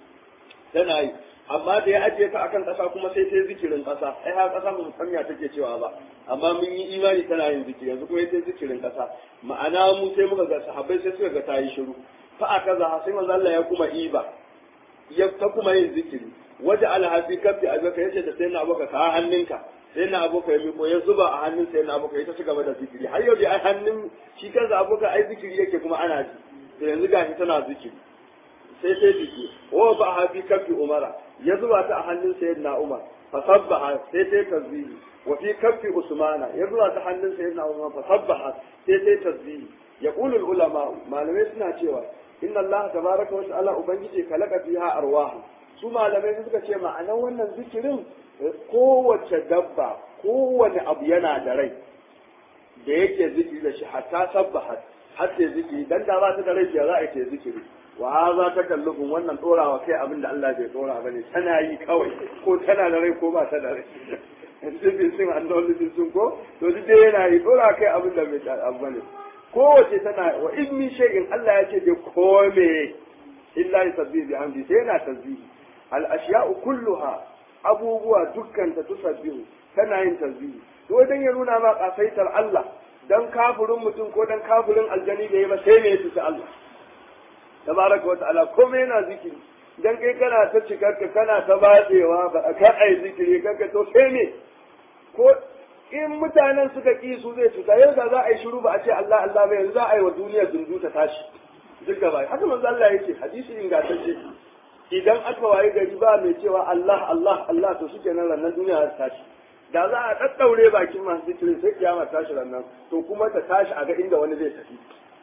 tana yi amma da ya ajiye ta akan ƙasa kuma sai ta yi zikirin ƙasa ai har ƙasa mu san ya take cewa ba amma mun yi imani tana yin zikiri yanzu kuma ta yi zikirin ƙasa ma'ana mu sai muka ga sahabbai sai suka ga ta yi shiru fa aka za sai manzo Allah ya kuma iba ya ta kuma yin zikiri waje alhafi kafi abaka yace da sai na abaka ka hannunka sai na aboka ya miko ya zuba a hannun sai na aboka ya ta ci gaba da zikiri har yau da ai hannun shi kansa aboka ai zikiri yake kuma ana ji to yanzu gashi tana zikiri sai sai biki wa ba ha fi kafi umara ya zuba ta a hannun sayyidina umar fa sabbaha sai sai tasbihi wa fi kafi usmana ya zuba ta hannun sayyidina umar fa sabbaha sai sai tasbihi yaqulu ulama malamai suna cewa inna allaha tabaraka wa ta'ala ubangiji kalaka fiha arwahu su malamai suka ce ma'anar wannan zikirin kowace dabba kowane abu yana da rai da yake zikiri da shi hatta sabbaha har sai zikiri dan da ba ta da rai ya za a yi zikiri wa haza takallufun wannan dorawa kai abin da Allah bai dora bane tana yi kawai ko tana da rai ko ba ta da rai sifin sun an dole sun ko to duk dai yana yi dora kai abin da bai abu bane kowace tana wa in min shay'in Allah ya ce da kome illa yusabbihu bi hamdi sai yana tasbihi al ashya'u kulluha abubuwa dukkan ta tusabbihu tana yin tasbihi to dan ya nuna ma kasaitar Allah dan kafirin mutum ko dan kafirin aljani da yi ba sai me yace Allah tabaraka wa ta'ala komai yana zikiri dan kai kana ta cikarka kana ta batsewa ba ka ai zikiri kanka to sai ne ko in mutanen suka ki su zai cuta yau da za a yi shiru ba a ce Allah Allah ba yanzu za a yi wa duniyar dundu ta tashi duk gaba haka manzo Allah yake hadisi ingantacce idan aka waye gari ba mai cewa Allah Allah Allah to shikenan rannan duniya ta tashi da za a daddaure bakin masu zikirin sai kiyama tashi rannan to kuma ta tashi a ga inda wani zai tafi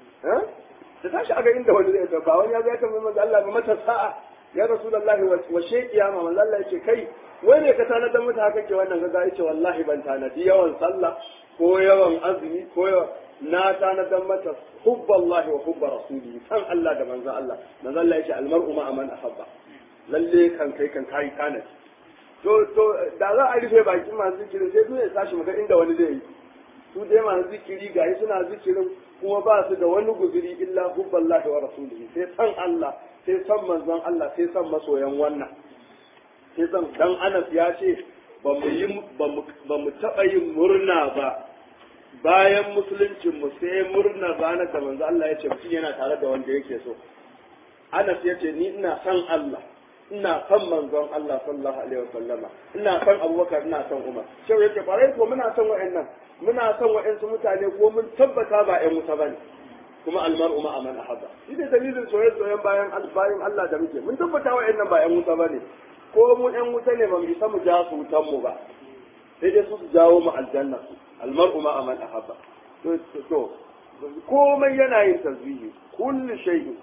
ta tashi a ga inda wani zai tafi ba wani ya zai kan manzo Allah ba mata sa'a ya rasulullahi wa she kiyama manzo Allah yace kai wai ne ka tanadar mata haka ke wannan gaza yace wallahi ban tanadi yawan sallah ko yawan azumi ko yawan na tanadar mata hubballahi wa hubba rasulihi san Allah da manzo Allah manzo Allah yace almar'u ma man ahabba lalle kan kai kan kai tanadi to to da za a rufe bakin masu zikiri sai dole ya tashi maka inda wani zai yi su dai masu zikiri gayi suna zikirin kuma ba su da wani guzuri illa hubballahi wa rasulihi sai san Allah sai san manzon Allah sai san masoyan wannan sai san dan Anas ya ce ba mu yi ba mu taba yin murna ba bayan musuluncin mu sai murna ranar da manzon Allah ya ce mutum yana tare da wanda yake so Anas ya ce ni ina san Allah ina son manzon Allah sallallahu alaihi wasallama ina son Abubakar ina son Umar shau yake farai ko muna son wa'annan muna son wa'ansu mutane ko mun tabbata ba ƴan wuta bane kuma almar'u ma man ahabba shi ne dalilin soyayya soyayyen bayan bayan Allah da muke mun tabbata wa'annan ba ƴan wuta bane ko mu ƴan wuta ne ba mu isa mu ja su wutan mu ba sai dai su su jawo mu aljanna almar'u ma man ahabba to to komai yana yin tasbihi kullu shay'in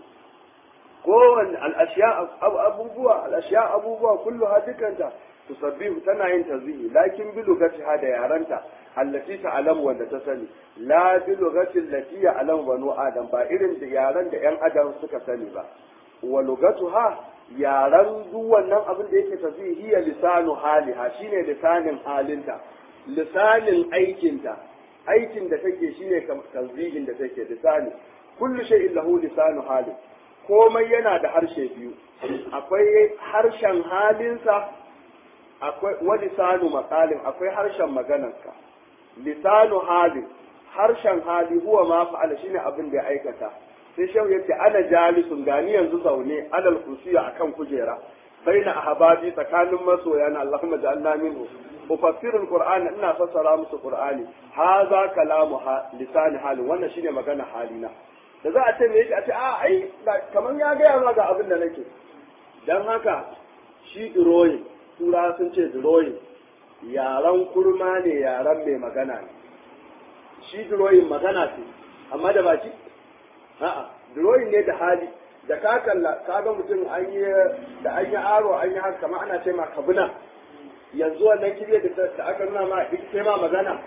kowane al'ashiya abubuwa al'ashiya abubuwa kullu ha dukanta tusabbihu tana yin tasbihi lakin bi lugatiha da yaranta allati ta'lamu wanda ta sani la bi lugati allati ya'lamu banu adam ba irin da yaran da yan adam suka sani ba wa lugatuha yaran duk wannan abin da yake tasbihi hiya lisanu haliha shine lisanin halinta lisanin aikinta aikin da take shine tasbihin da take lisani kullu shay'in lahu lisanu hali komai yana da harshe biyu akwai harshen halinsa akwai wa lisanu maqalin akwai harshen maganarsa lisanu halin harshen hali huwa ma fa'ala shine abin da ya aikata sai shau yace ana jalisun gani yanzu zaune alal kursiya akan kujera baina ahbabi tsakanin masoya na Allahumma ja'alna minhu ufassirul qur'an ina fassara musu qur'ani haza kalamu lisani halin wannan shine magana halina da za a ce me yake a ce a ai kamar ya gaya ma ga abin da nake dan haka shi drawing tura sun ce drawing yaran kurma ne yaran mai magana ne shi drawing magana ce amma da baki a'a drawing ne da hali da ka kalla ka ga mutum an yi da an yi aro an yi haka kamar ana ce ma kabuna yanzu wannan kirye da aka nuna ma ita ma magana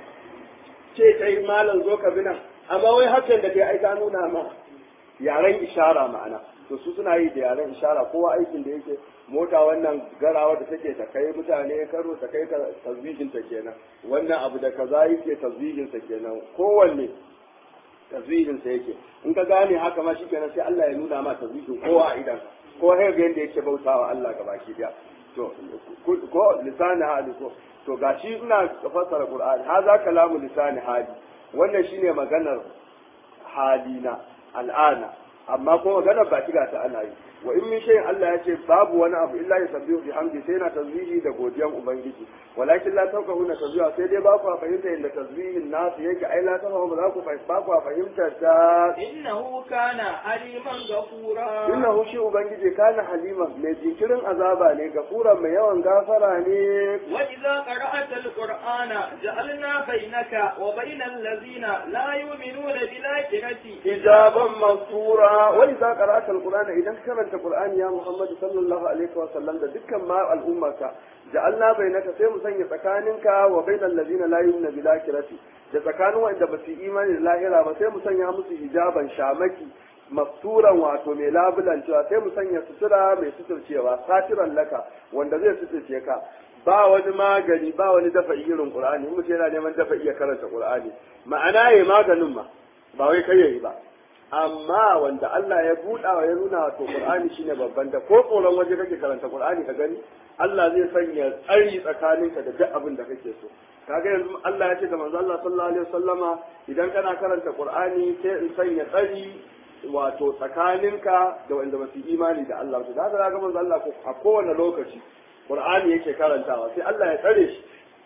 ce ta yi malam zo kabina amma wai hakan da kai aika nuna ma yaren ishara ma'ana to su suna yi da yaren ishara kowa aikin da yake mota wannan garawa da take ta kai mutane karo ta kai tasbihin ta kenan wannan abu da kaza yake tasbihin sa kenan kowanne tasbihin sa yake in ka gane haka ma shikenan sai Allah ya nuna ma tasbihin kowa a idan ko har ga yanda yake bautawa Allah gabaki daya to ko lisani hali ko to gashi ina fassara Qur'ani haza kalamu lisani hali wannan shine maganar halina al'ana amma kuma maganar ba shiga ta ana yi wa in min shay'in Allah ya ce babu wani abu illa yusabbihu bihamdi sai na tasbihi da godiyan ubangiji walakin la tawqahuna tasbiha sai dai ba ku fahimta inda tasbihin nasu yake ai la tafahu ba za ku ba ku fahimta ta innahu kana aliman ghafura innahu shi ubangiji kana halima mai jinkirin azaba ne gafuran mai yawan gafara ne wa idza qara'ata alqur'ana ja'alna bainaka wa bainal ladzina la yu'minuna bil akhirati hijaban masura wa idza qara'ata alqur'ana idan ka karanta qur'ani ya muhammad sallallahu alaihi wa sallam da dukkan ma al'ummarka ja'alna bainaka sai mu sanya tsakaninka wa bainal ladzina la yu'minuna bil akhirati da tsakanin wanda ba su imani da lahira ba sai mu sanya musu hijaban shamaki masturan wato mai labulan cewa sai mu sanya sutura mai suturcewa satiran laka wanda zai suturce ka ba wani magani ba wani dafa irin qur'ani in mutum yana neman dafa iya karanta qur'ani ma'ana yayi maganin ma ba wai kai yayi ba amma wanda Allah ya buɗa wa ya nuna wato qur'ani shine babban da ko tsoron waje kake karanta qur'ani ka gani Allah zai sanya tsari tsakaninka da duk abin da kake so kaga yanzu Allah ya ce da manzo Allah sallallahu alaihi wasallama idan kana karanta qur'ani sai in sanya tsari wato tsakaninka da wanda ba su imani da Allah to da haka ga manzo Allah a kowane lokaci Qur'ani yake karantawa sai Allah ya tsare shi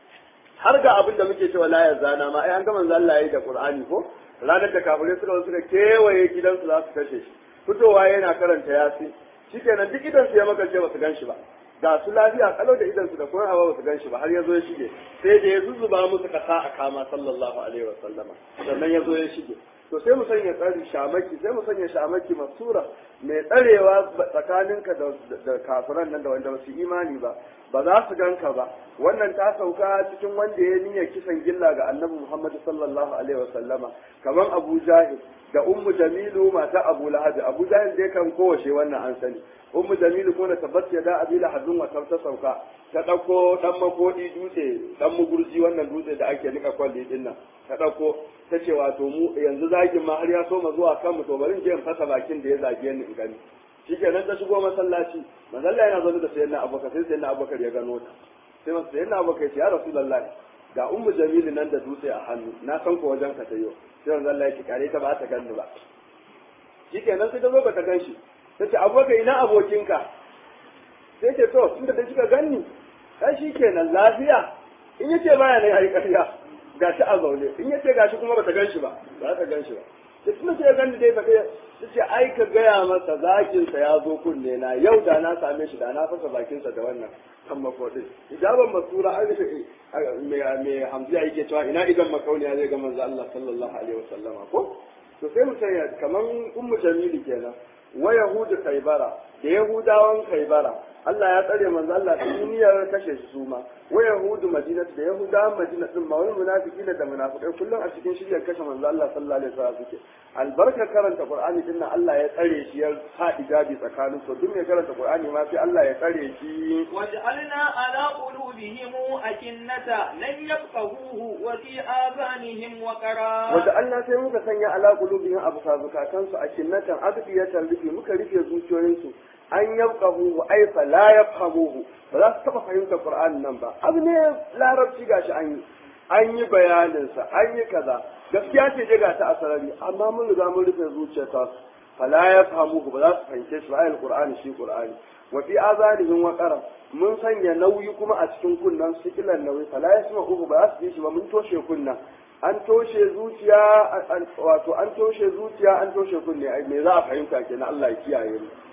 har ga abin da muke cewa la yazana ma ai an ga manzo Allah yayi da Qur'ani ko ranar da kafirai suka suka kewaye gidansu za su kashe shi fitowa yana karanta yasin shikenan duk idan su ya makance ba su gan shi ba ga su lafiya kalau da idan su da kuma ba su gan shi ba har ya zo ya shige sai da ya zuzuba musu kasa a kama sallallahu alaihi wa sallama sannan ya zo ya shige to sai mu sanya tsari shamaki sai mu sanya shamaki masura mai tsarewa tsakaninka da kafiran nan da wanda ba su imani ba ba za su ganka ba wannan ta sauka cikin wanda ya niyya kisan gilla ga annabi Muhammad sallallahu alaihi wa sallama kamar Abu Jahil da Ummu Jamilu mata Abu Lahab Abu Jahil dai kan kowace wannan an sani Ummu Jamilu ko da tabbat ya da Abi Lahab wa ta sauka ta dauko dan makodi dutse dan mugurji wannan dutse da ake nika kwalli din nan ta dauko ta ce wato mu yanzu zagin ma har ya so ma zuwa kanmu to bari in je in fasa bakin da ya zage ni in gani shikenan ta shigo masallaci manzo Allah yana zaune da sayyidina Abubakar sai sayyidina Abubakar ya gano ta sai masa sayyidina Abubakar ya ce ya Rasulullahi ga ummu Jamilu nan da dutse a hannu na san ko wajen ka ta yau sai manzo Allah ya ce kare ta ba ta ganni ba shikenan sai ta zo ba ta gan shi ta ce Abubakar ina abokinka sai ce to tunda da kika ganni kai shikenan lafiya in yace baya ne ai ƙarya gashi a zaune in yace gashi kuma bata gan shi ba ba ta gan shi ba da tuna sai gani dai baka ta ce ai ka gaya masa zakin sa ya zo kunne na yau da na same shi da na fasa bakin sa da wannan kan makodin ijaban masura an rufe me me hamziya yake cewa ina idan makauniya zai ga manzo Allah sallallahu alaihi wasallama ko to sai mu sanya kaman ummu jamilu kenan wa yahudu kaibara da yahudawan kaibara Allah ya tsare manzo Allah ta duniyar kashe shi su ma wa yahudu madinat da yahudawan madina din ma wani munafiki da munafikai kullum a cikin shiryar kashe manzo Allah sallallahu alaihi wasallam suke albarka karanta qur'ani din nan Allah ya tsare shi ya sa ijabi tsakanin su duk mai karanta qur'ani ma sai Allah ya tsare shi waj'alna ala qulubihim akinnata lan yafqahuhu wa fi adhanihim waqara waj'alna sai muka sanya ala qulubihim abu sabukatan su akinnatan adbiyatan rufi muka rufe zuciyoyinsu an yabqahu wa aifa la yafhamuhu ba za su taba fahimtar Qur'an nan ba abu ne larabci gashi an yi an yi bayanin sa an yi kaza gaskiya ce je ga ta asarari amma mun riga mun rufe zuciyarta fala yafhamuhu ba za su fahimce shi ba ayal Qur'ani shi Qur'ani wa fi azanihim wa qaram mun sanya nauyi kuma a cikin kunnan su kilan nauyi fala yasma'uhu ba za su ji shi ba mun toshe kunnan an toshe zuciya wato an toshe zuciya an toshe kunne ai me za a fahimta kenan Allah ya kiyaye mu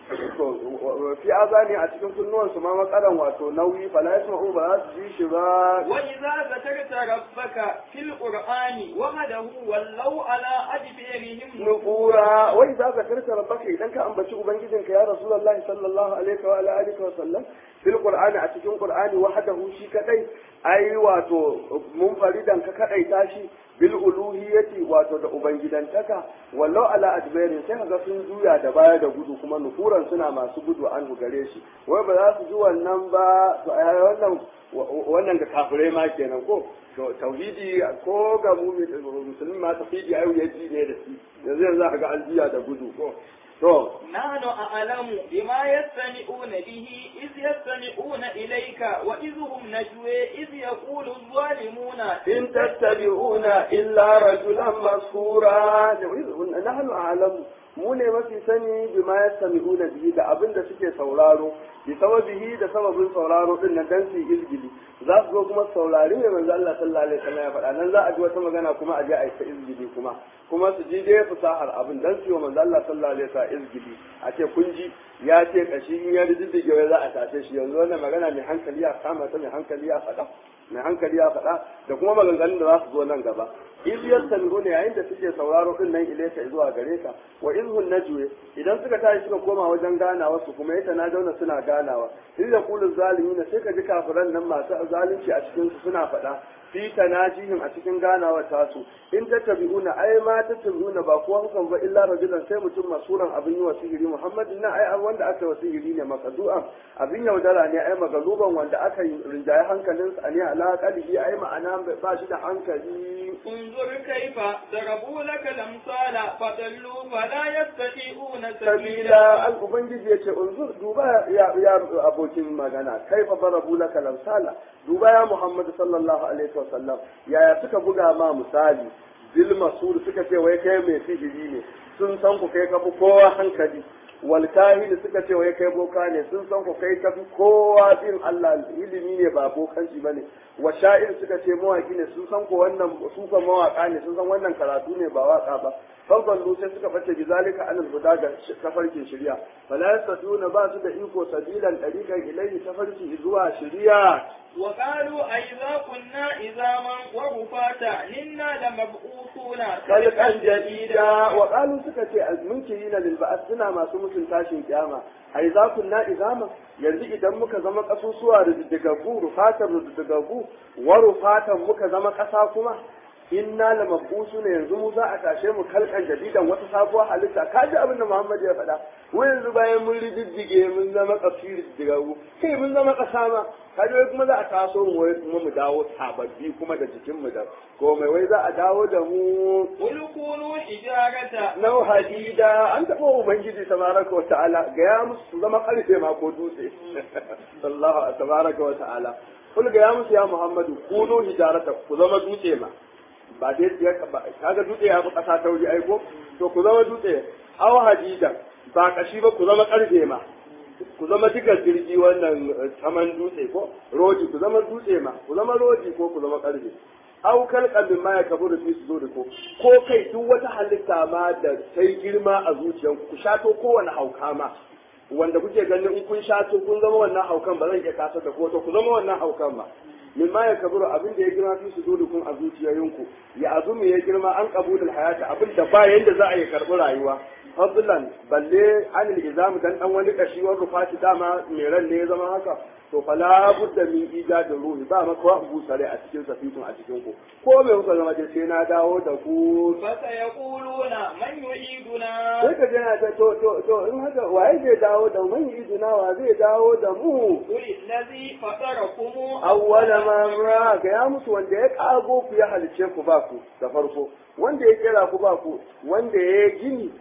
to fi azani a cikin kunnuwansu ma makaran wato nauyi fala yasma'u ba za su ji shi ba وإذا ذكرت ربك في القرآن وحده ولوا على أدبارهم nufura wai za ka karka rabbaka idan ka ambaci ubangijinka ya rasulullahi sallallahu alaihi wa ala alihi wa sallam fil qur'ani a cikin qur'ani wahdahu shi kadai ai wato munfaridan ka kadai tashi bil uluhiyyati wato da ubangidantaka wallau ala adbarin sai kaga sun juya da baya da gudu kuma nufuran suna masu gudu an gare shi wai ba za su ji wannan ba to ai wannan wannan ga kafirai ma kenan ko to tauhidi ko ga musulmi ma tauhidi ayu ya ji ne da shi yanzu yanzu aka ga aljiya da gudu ko to نحن أعلم بما يستمعون به إذ يستمعون إليك وإذ هم نجوى إذ يقول الظالمون in tattabi'una illa rajulan maskura nahnu a'lamu mu ne mafi sani bima yastami'una bihi da abin da suke sauraro bi sababihi da sababin sauraro din nan dan su yi izgili za su zo kuma saurari mai manzo Allah sallallahu alaihi wasallam ya faɗa nan za a ji wata magana kuma a je a yi ta izgili kuma kuma su ji dai fasahar abin dan su yi wa manzo Allah sallallahu alaihi wasallam izgili a ce kun ji ya ce kashi in ya riddige wai za a tace shi yanzu wannan magana mai hankali ya kama ta mai hankali ya faɗa mai hankali ya faɗa da kuma maganganun da za su zo nan gaba iz yastami'una yayin da suke sauraro din nan ilaika zuwa gare ka wa izhun najwe idan suka tashi suka koma wajen ganawa su kuma yata na dauna suna ganawa iz yaqulu zalimin sai ka ji kafiran nan masu zalunci a cikin su suna faɗa fi tanajihim a cikin ganawa tasu in tattabi'una ai ma tattabi'una ba kowa hukan ba illa rajulan sai mutum masuran abin yi wa sihiri muhammadin na ai wanda aka yi wa sihiri ne makadu'an abin yaudara ne ai magaluban wanda aka yi rinjaye hankalinsa ne ala qalbi ai ma'ana ba shi da hankali انظر كيف ضربوا لك الأمثال فضلوا فلا يستطيعون sabila سبيلا al ubangiji yace unzur duba ya ya abokin magana kaifa darabu laka lamsala duba ya muhammad sallallahu alaihi wasallam yaya suka buga ma misali bil masur suka ce wai kai mai sihiri ne sun san ku kai kafi kowa hankali wal kahini suka ce wai kai boka ne sun san ku kai kafi kowa bin Allah ilimi ne ba bokanci bane wa sha'ir suka ce mawaki ne sun san ku wannan su kan mawaka ne sun san wannan karatu ne ba waka ba farkon sai suka face bi zalika anil huda ga tafarkin shari'a fala yastatiuna ba su da iko sabilan dariqan ilayhi tafarki zuwa shari'a وقالوا أئذا كنا عظاما ورفاتا إنا لمبعوثون khalqan jadida wa qalu suka ce almunkirina lil ba'ath suna masu mutun tashin kiyama ai za kunna izama yanzu idan muka zama kasusuwa da diddigagu rufatan diddigagu wa rufatan muka zama kasa kuma inna la mabusu ne yanzu mu za a tashe mu kalkan jadidan wata sabuwar halitta ka ji abin da Muhammad ya faɗa mu yanzu bayan mun riddige mun zama kafiri diddigagu kai mun zama kasa ma ka ji wai kuma za a taso mu wai kuma mu dawo sababbi kuma da jikin mu da komai wai za a dawo da mu قل كونوا حجارة nau hadida an taɓa ubangiji tabaraka wa ta'ala ga ya musu su zama karfe ma ko dutse sallallahu tabaraka wa ta'ala kul ga ya musu ya muhammadu kunu hijarata ku zama dutse ma ba dai ya ba kaga dutse ya fi kasa tauri aiko to ku zama dutse aw hadida ba kashi ba ku zama karfe ma ku zama digar jirgi wannan eh, saman dutse ko rodi ku zama dutse ma ku zama rodi ko ku zama karfe aw kalqan ma ya kaburu fi sudurikum ko kai duk wata halitta ma da sai girma a zuciyanku ku shato kowane hauka ma wanda kuke ganin in kun shato kun zama wannan haukan ba zan iya kasa da ko to ku zama wannan haukan ma min ma ya kaburu abin da ya girma fi sudurikum a zuciyoyinku ya azumi ya girma an qabulul hayata abin da ba yanda za a yi karɓi rayuwa fadlan balle anil izam dan dan wani kashi wani rufati dama mai ran ne ya zama haka to fala budda min ijadin ruhi ba maka wa busare a cikin safitun a cikin ku ko mai kuka zama dai sai na dawo da ku فسيقولون من يعيدنا sai ka jana ta to to to in haka waye zai dawo da mu iduna wa zai dawo da mu قل الذي فطركم awwala marra ga ya musu wanda ya kago ku ya halice ku ba ku da farko wanda ya kera ku ba ku wanda ya gini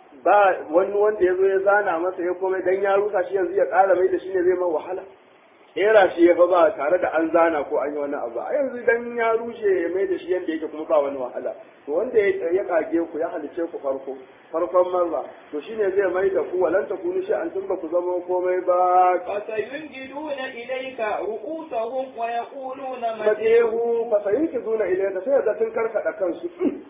ba wani wanda ya zo ya zana masa ya komai dan ya rusa shi yanzu ya ƙara mai da shi ne zai man wahala kera shi ya fa ba tare da an zana ko an yi wani abu a yanzu dan ya rushe ya mai da shi yadda yake kuma ba wani wahala to wanda ya ya kage ku ya halice ku farko farkon marra to shine zai mai da ku walan ta kunu shi an tun ba ku zama komai ba فسينجدون إليك رؤوسهم ويقولون متى majehu fa sayinki zuna ilayka sai ga sun karkada kansu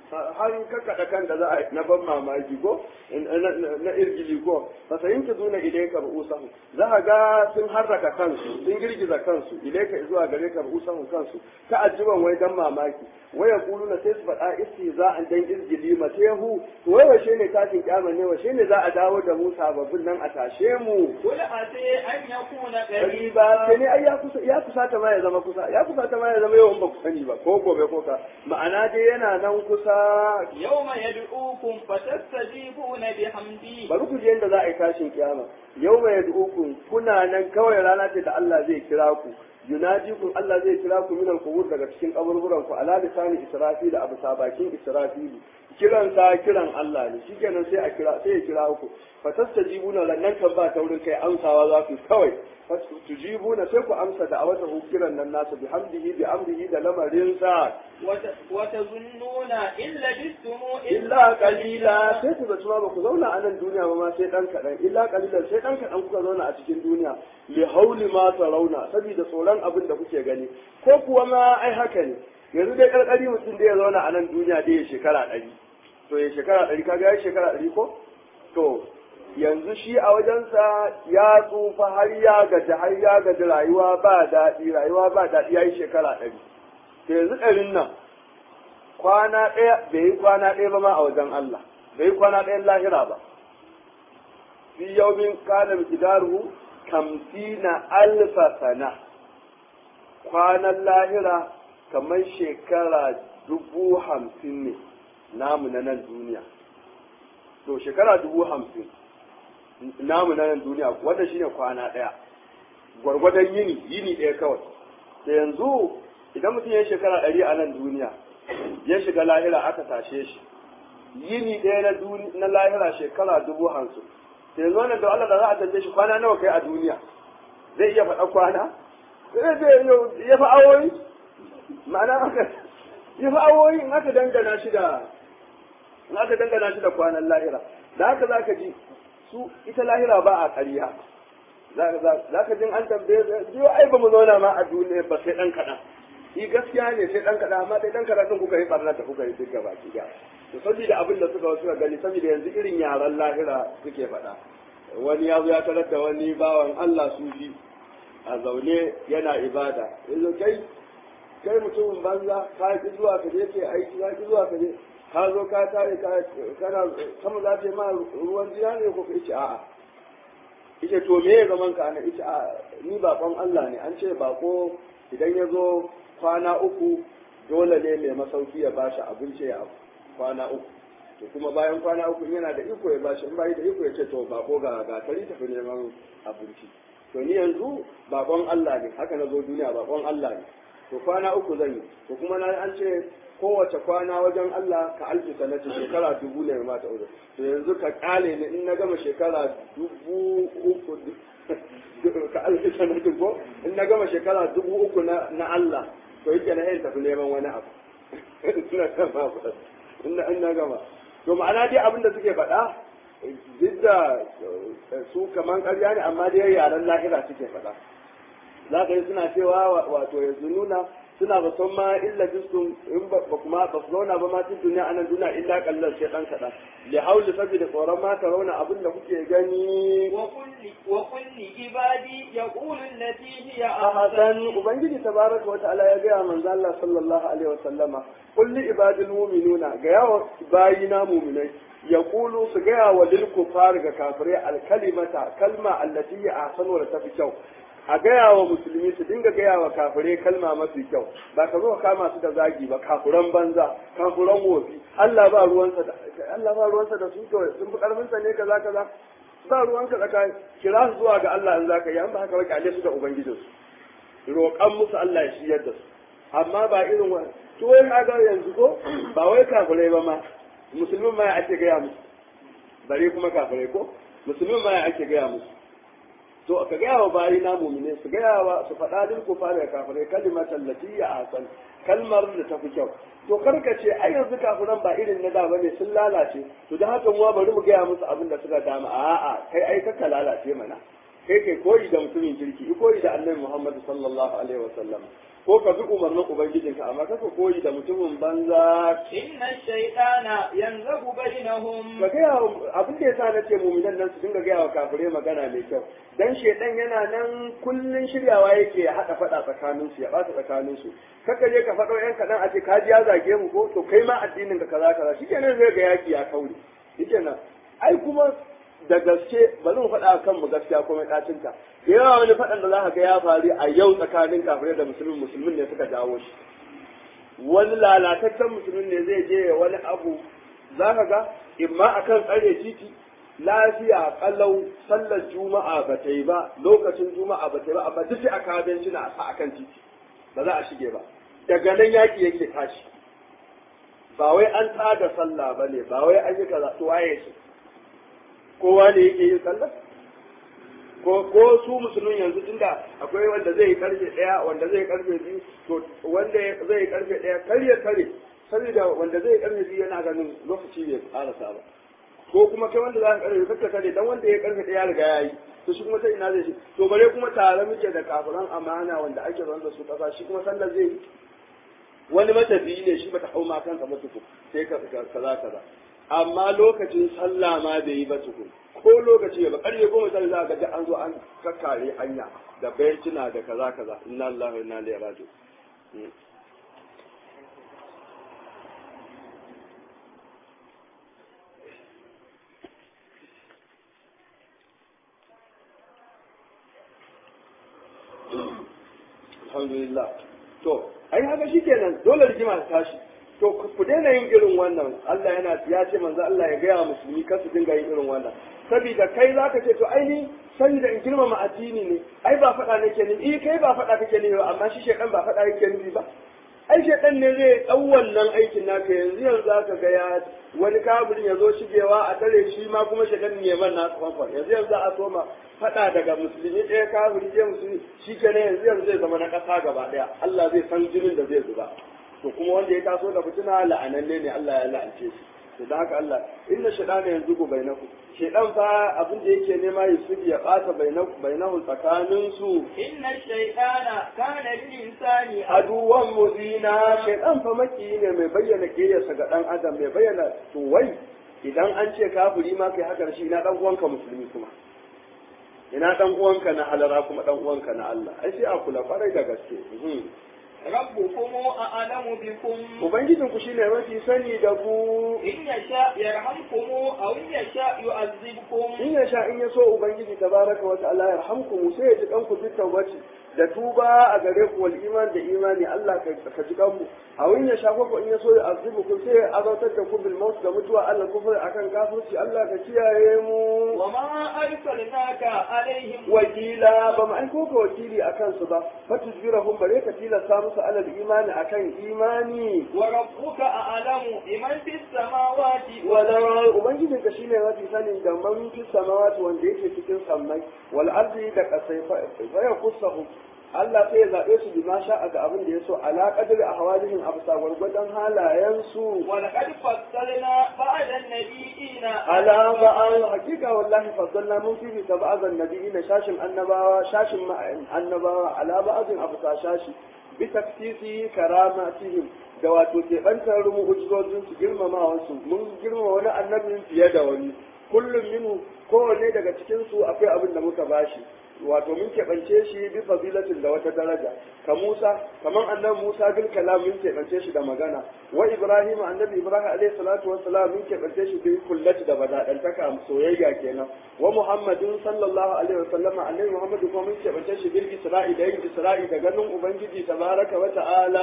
har kakkaɗa kan da za a na ban mamaki ko na irgili ko fa sayinta duna ilayka ru'usahu za ka ga sun harraka kansu sun girgiza kansu ilayka zuwa gare ka ru'usahu kansu ta ajiban wai dan mamaki waya kuluna sai su faɗa istihza'an dan irgili matehu to wai washe ne tashin kyama ne washe ne za a dawo da mu sababbin nan a tashe mu قل عسى أن يكون ba sai ne ai ya kusa ya kusa ta ma ya zama kusa ya kusa ta ma ya zama yawan ba ku sani ba ko gobe ko ka ma'ana dai yana nan kusa يوم يدعوكم فتستجيبون بحمده bari ku je yadda za a yi tashin kiyama yau mai yad'ukum kuna nan kawai rana ce da Allah zai kira ku yunajikum Allah zai kira ku minal qubur daga cikin kaburburan ku ala lisani israfil abu sabakin israfil kiran sa kiran Allah ne shikenan sai a kira sai ya kira ku fatastajibuna lannan kan ba taurin kai amsawa za ku kawai tujibuna sai ku amsa da awata kiran nan nasu bi hamdihi bi amrihi da lamarin sa وت- وتظنون إن لبثتم illa kalila sai ku zaci ma ba ku zauna a nan duniya ba ma sai dan kaɗan illa kalilan sai dan kaɗan kuka zauna a cikin duniya li hauli ma rauna saboda tsoron abin da kuke gani ko kuwa ma ai haka ne yanzu dai karkari mutum da ya zauna a nan duniya dai ya shekara ɗari to ya shekara ɗari kaga ya shekara ɗari ko to yanzu shi a wajensa ya tsufa har ya gaji har ya gaji rayuwa ba daɗi rayuwa ba daɗi ya yi shekara ɗari to yanzu ɗarin nan kwana ɗaya bai yi kwana ɗaya ba ma a wajen Allah bai yi kwana ɗayan lahira ba fi yaumin kana miqdaruhu kamsina alfa sana kwanan lahira kamar shekara dubu hamsin ne namu na nan duniya to shekara dubu hamsin namu na nan duniya wanda shine kwana ɗaya gwargwadon yini yini ɗaya kawai da yanzu idan mutum ya yi shekara ɗari a nan duniya ya shiga lahira aka tashe shi yini ɗaya na duni- na lahira shekara dubu hamsin da yanzu wannan da Allah da za a tambaye shi kwana nawa kai a duniya zai iya faɗa kwana zai zai ya fi awoyi ma'ana haka ya fi awoyi in aka dangana shi da in aka dangana shi da kwanan lahira da haka za ka ji su ita lahira ba a ƙarya za ka jin an tambaye su ai ba mu zauna ma a duniya ba sai ɗan kaɗan shi gaskiya ne sai ɗan kaɗan amma dai ɗan kaɗan ɗin kuka yi ɓarnar da kuka yi duk gaba ki ga to saboda abin da suka suka gani saboda yanzu irin yaran lahira suke faɗa wani ya zo ya tarar da wani bawan Allah sufi a zaune yana ibada yanzu kai kai mutumin banza ka ki zuwa ka je ke aiki ka ki zuwa ka je ka zo ka tare ka kana sama za ta yi ma ruwan jina ne ko ka ce a'a ita to me ya zaman ka ana ita a ni bakon Allah ne an ce bako idan ya zo kwana uku dole ne mai masauki ya bashi abinci ya kwana uku to kuma bayan kwana uku yana da iko ya bashi in bai da iko ya ce to bako ga ga tari tafi neman abinci to ni yanzu bakon Allah ne haka na zo duniya bakon Allah ne to kwana uku zan yi to kuma na an ce kowace kwana wajen Allah ka alfi sanati shekara dubu ne mata uku to yanzu ka kale ni in na gama shekara dubu uku ka alfi sanati ko in na gama shekara dubu uku na na Allah to yake na yin tafi neman wani abu ina gama in na in na gama to ma'ana dai abin da suke faɗa duk da su kaman ƙarya ne amma dai yaren lahira suke faɗa za ka yi suna cewa wato yanzu nuna suna ba son ma illa jistum in ba kuma ba su zauna ba ma tun duniya anan duniya illa kallar sai dan kaɗan li hauli saboda tsoron ma ta rauna abin da kuke gani وقل لعبادي يقول التي هي a hasan ubangiji tabaraka wa ta'ala ya gaya manzo Allah sallallahu alaihi wa sallama qul li ibadil mu'minuna ga yawa bayina mu'minai yaqulu su gaya wa lil kufar ga kafirai al kalimata kalma allati ya ahsanu wa tafi kyau a gaya wa musulmi su dinga gaya wa kafirai kalma mafi kyau ba ka zo ka kama su da zagi ba kafuran banza kafuran wofi Allah ba ruwansa da Allah ba ruwansa da su to sun fi karfin sa ne kaza kaza ba ruwanka tsakanin kira su zuwa ga Allah in zaka yi an ba haka ba kyale su da ubangijinsu roƙan musu Allah ya shiyar da su amma ba irin wa to wai kaga yanzu ko ba wai kafirai ba ma musulmin ma ya ake gaya musu bare kuma kafirai ko musulmin ma ya ake gaya musu to ka gaya wa bayi na mumine su gaya wa su faɗa lil kufar da kafirai kalimatan lati ya asan kalmar da ta fi kyau to karka ce ai yanzu kafiran ba irin na da bane sun lalace to da haka mu bari mu gaya musu abin da suka dama a'a kai ai ka lalace mana kai kai koyi da mutumin kirki i koyi da annabi Muhammad sallallahu alaihi wasallam ko ka bi umarnin ubangijinka amma kaka koyi da mutumin banza إن الشيطان ينزغ بينهم ka gaya wa- abin da yasa na ce muminan nan su dinga gaya wa kafirai magana mai kyau dan shedan yana nan kullun shiryawa yake ya hada fada tsakanin su ya bata tsakanin su kaka je ka fado yan kadan a ce ka ji ya zage mu ko to kai ma addinin ka kaza kaza shikenan zai ga yaki ya kaure shikenan ai kuma da gaske ba zan faɗa kan mu gaskiya kuma ɗacin ta da yawa wani faɗan da za ka ga ya faru a yau tsakanin kafirai da musulmin musulmin ne suka jawo shi wani lalataccen musulmin ne zai je ya wani abu za ka ga imma akan tsare titi lafiya kalau sallar juma'a ba ta yi ba lokacin juma'a ba ta yi ba amma duk sai aka abinci na a sa akan titi ba za a shige ba daga nan yaki yake tashi ba wai an tada sallah ba ne ba wai an yi kaza to waye shi kowa ne yake yin sallah ko ko su musulmin yanzu tunda akwai wanda zai yi karfe daya wanda zai yi karfe biyu to wanda zai yi karfe daya kar ya kare saboda wanda zai yi karfe biyu yana ganin lokaci bai karasa ba ko kuma kai wanda za ka karfe kakka kare dan wanda ya yi karfe daya riga ya yi to shi kuma sai ina zai shi to bare kuma tare muke da kafiran amana wanda ake zaune da su kasa shi kuma sallar zai yi wani matafiyi ne shi bata hau ma kansa ba tukun sai ka kaza kaza amma lokacin sallah ma bai yi ba tukun ko lokaci ba karfe goma sai za ka ga an zo an kakkare hanya da bencina da kaza kaza inna lillahi wa inna ilaihi raji'un alhamdulillah to ai haka shikenan dole rigima ta tashi to ku daina yin irin wannan Allah yana ya ce manzo Allah ya gaya wa musulmi kar su dinga yin irin wannan saboda kai zaka ce to ai ni sani da in girmama addini ne ai ba faɗa nake ni eh kai ba faɗa kake ni ba amma shi shekan ba faɗa yake ni ba ai shekan ne zai ɗau wannan aikin naka yanzu yanzu zaka ga ya wani kafirin ya zo shigewa a tare shi ma kuma shekan ne man na kwamfan yanzu yanzu a soma faɗa daga musulmi ɗaya kafiri je musulmi shi kenan yanzu yanzu zai zama na ƙasa gaba ɗaya Allah zai san jinin da zai zuba to kuma wanda ya taso da fitina la'ananne ne Allah ya la'ance shi to da haka Allah inna shaytana yanzu ku bainaku shaytan fa abin da yake nema ya su ya bata bainaku bainahu tsakanin su إن الشيطان كان للإنسان aduwan mubina shaytan fa maki ne mai bayyana kiyarsa ga dan adam mai bayyana to wai idan an ce kafiri ma kai haka da shi ina dan uwanka musulmi kuma ina dan uwanka na halara kuma dan uwanka na Allah ai sai a kula kwarai da gaske mhm. ربكم أعلم بكم ubangijinku shine mafi sani da ku إن يشاء يرحمكم أو إن يشاء يعذبكم in ya sha in ya so ubangiji tabaraka wa ta'ala ya rahamku sai ya ji kanku duk tawbati da tuba a gare ku wal iman da imani Allah ka ka ji kanku a in ya sha ko in ya so ya azibu ku sai ya azautar da ku bil maut da mutuwa Allah kufur akan kafirci Allah ka kiyaye mu وما أرسلناك عليهم wakila ba mu aiko ka wakili akan su ba fatujbirahum bare ka tilasta musu alal imani akan imani وربك أعلم بمن في السماوات wala ubangijinka shine mafi sanin da man fi samawati wanda yake cikin sammai wal ardi da kasai fa ya kusahu Allah sai ya zaɓe su bi ma sha'a ga abin da ya so ala qadri ahwalihim absa gwargwadon halayen su ولقد فصلنا بعد النبيين ala ba'al hakika wallahi faddalna mun fi ta ba'azan nabiyina shashin annabawa shashin ma'an annabawa ala ba'azin absa shashi bi taksisi karamatihim da wato keɓantar mu'ujizojin su girmamawansu mun girmama wani annabin fiye da wani kullum minu kowanne daga cikin su akwai abin da muka bashi wato mun keɓance shi bi fadilatin da wata daraja ka Musa kaman annabi Musa bil kalam mun keɓance shi da magana wa Ibrahim annabi Ibrahim alaihi salatu wassalam mun keɓance shi bi kullati da badadantaka soyayya kenan wa Muhammadin sallallahu alaihi wasallam annabi Muhammad kuma mun keɓance shi bil Isra'i da yin Isra'i da ganin ubangiji tabaraka wa ta'ala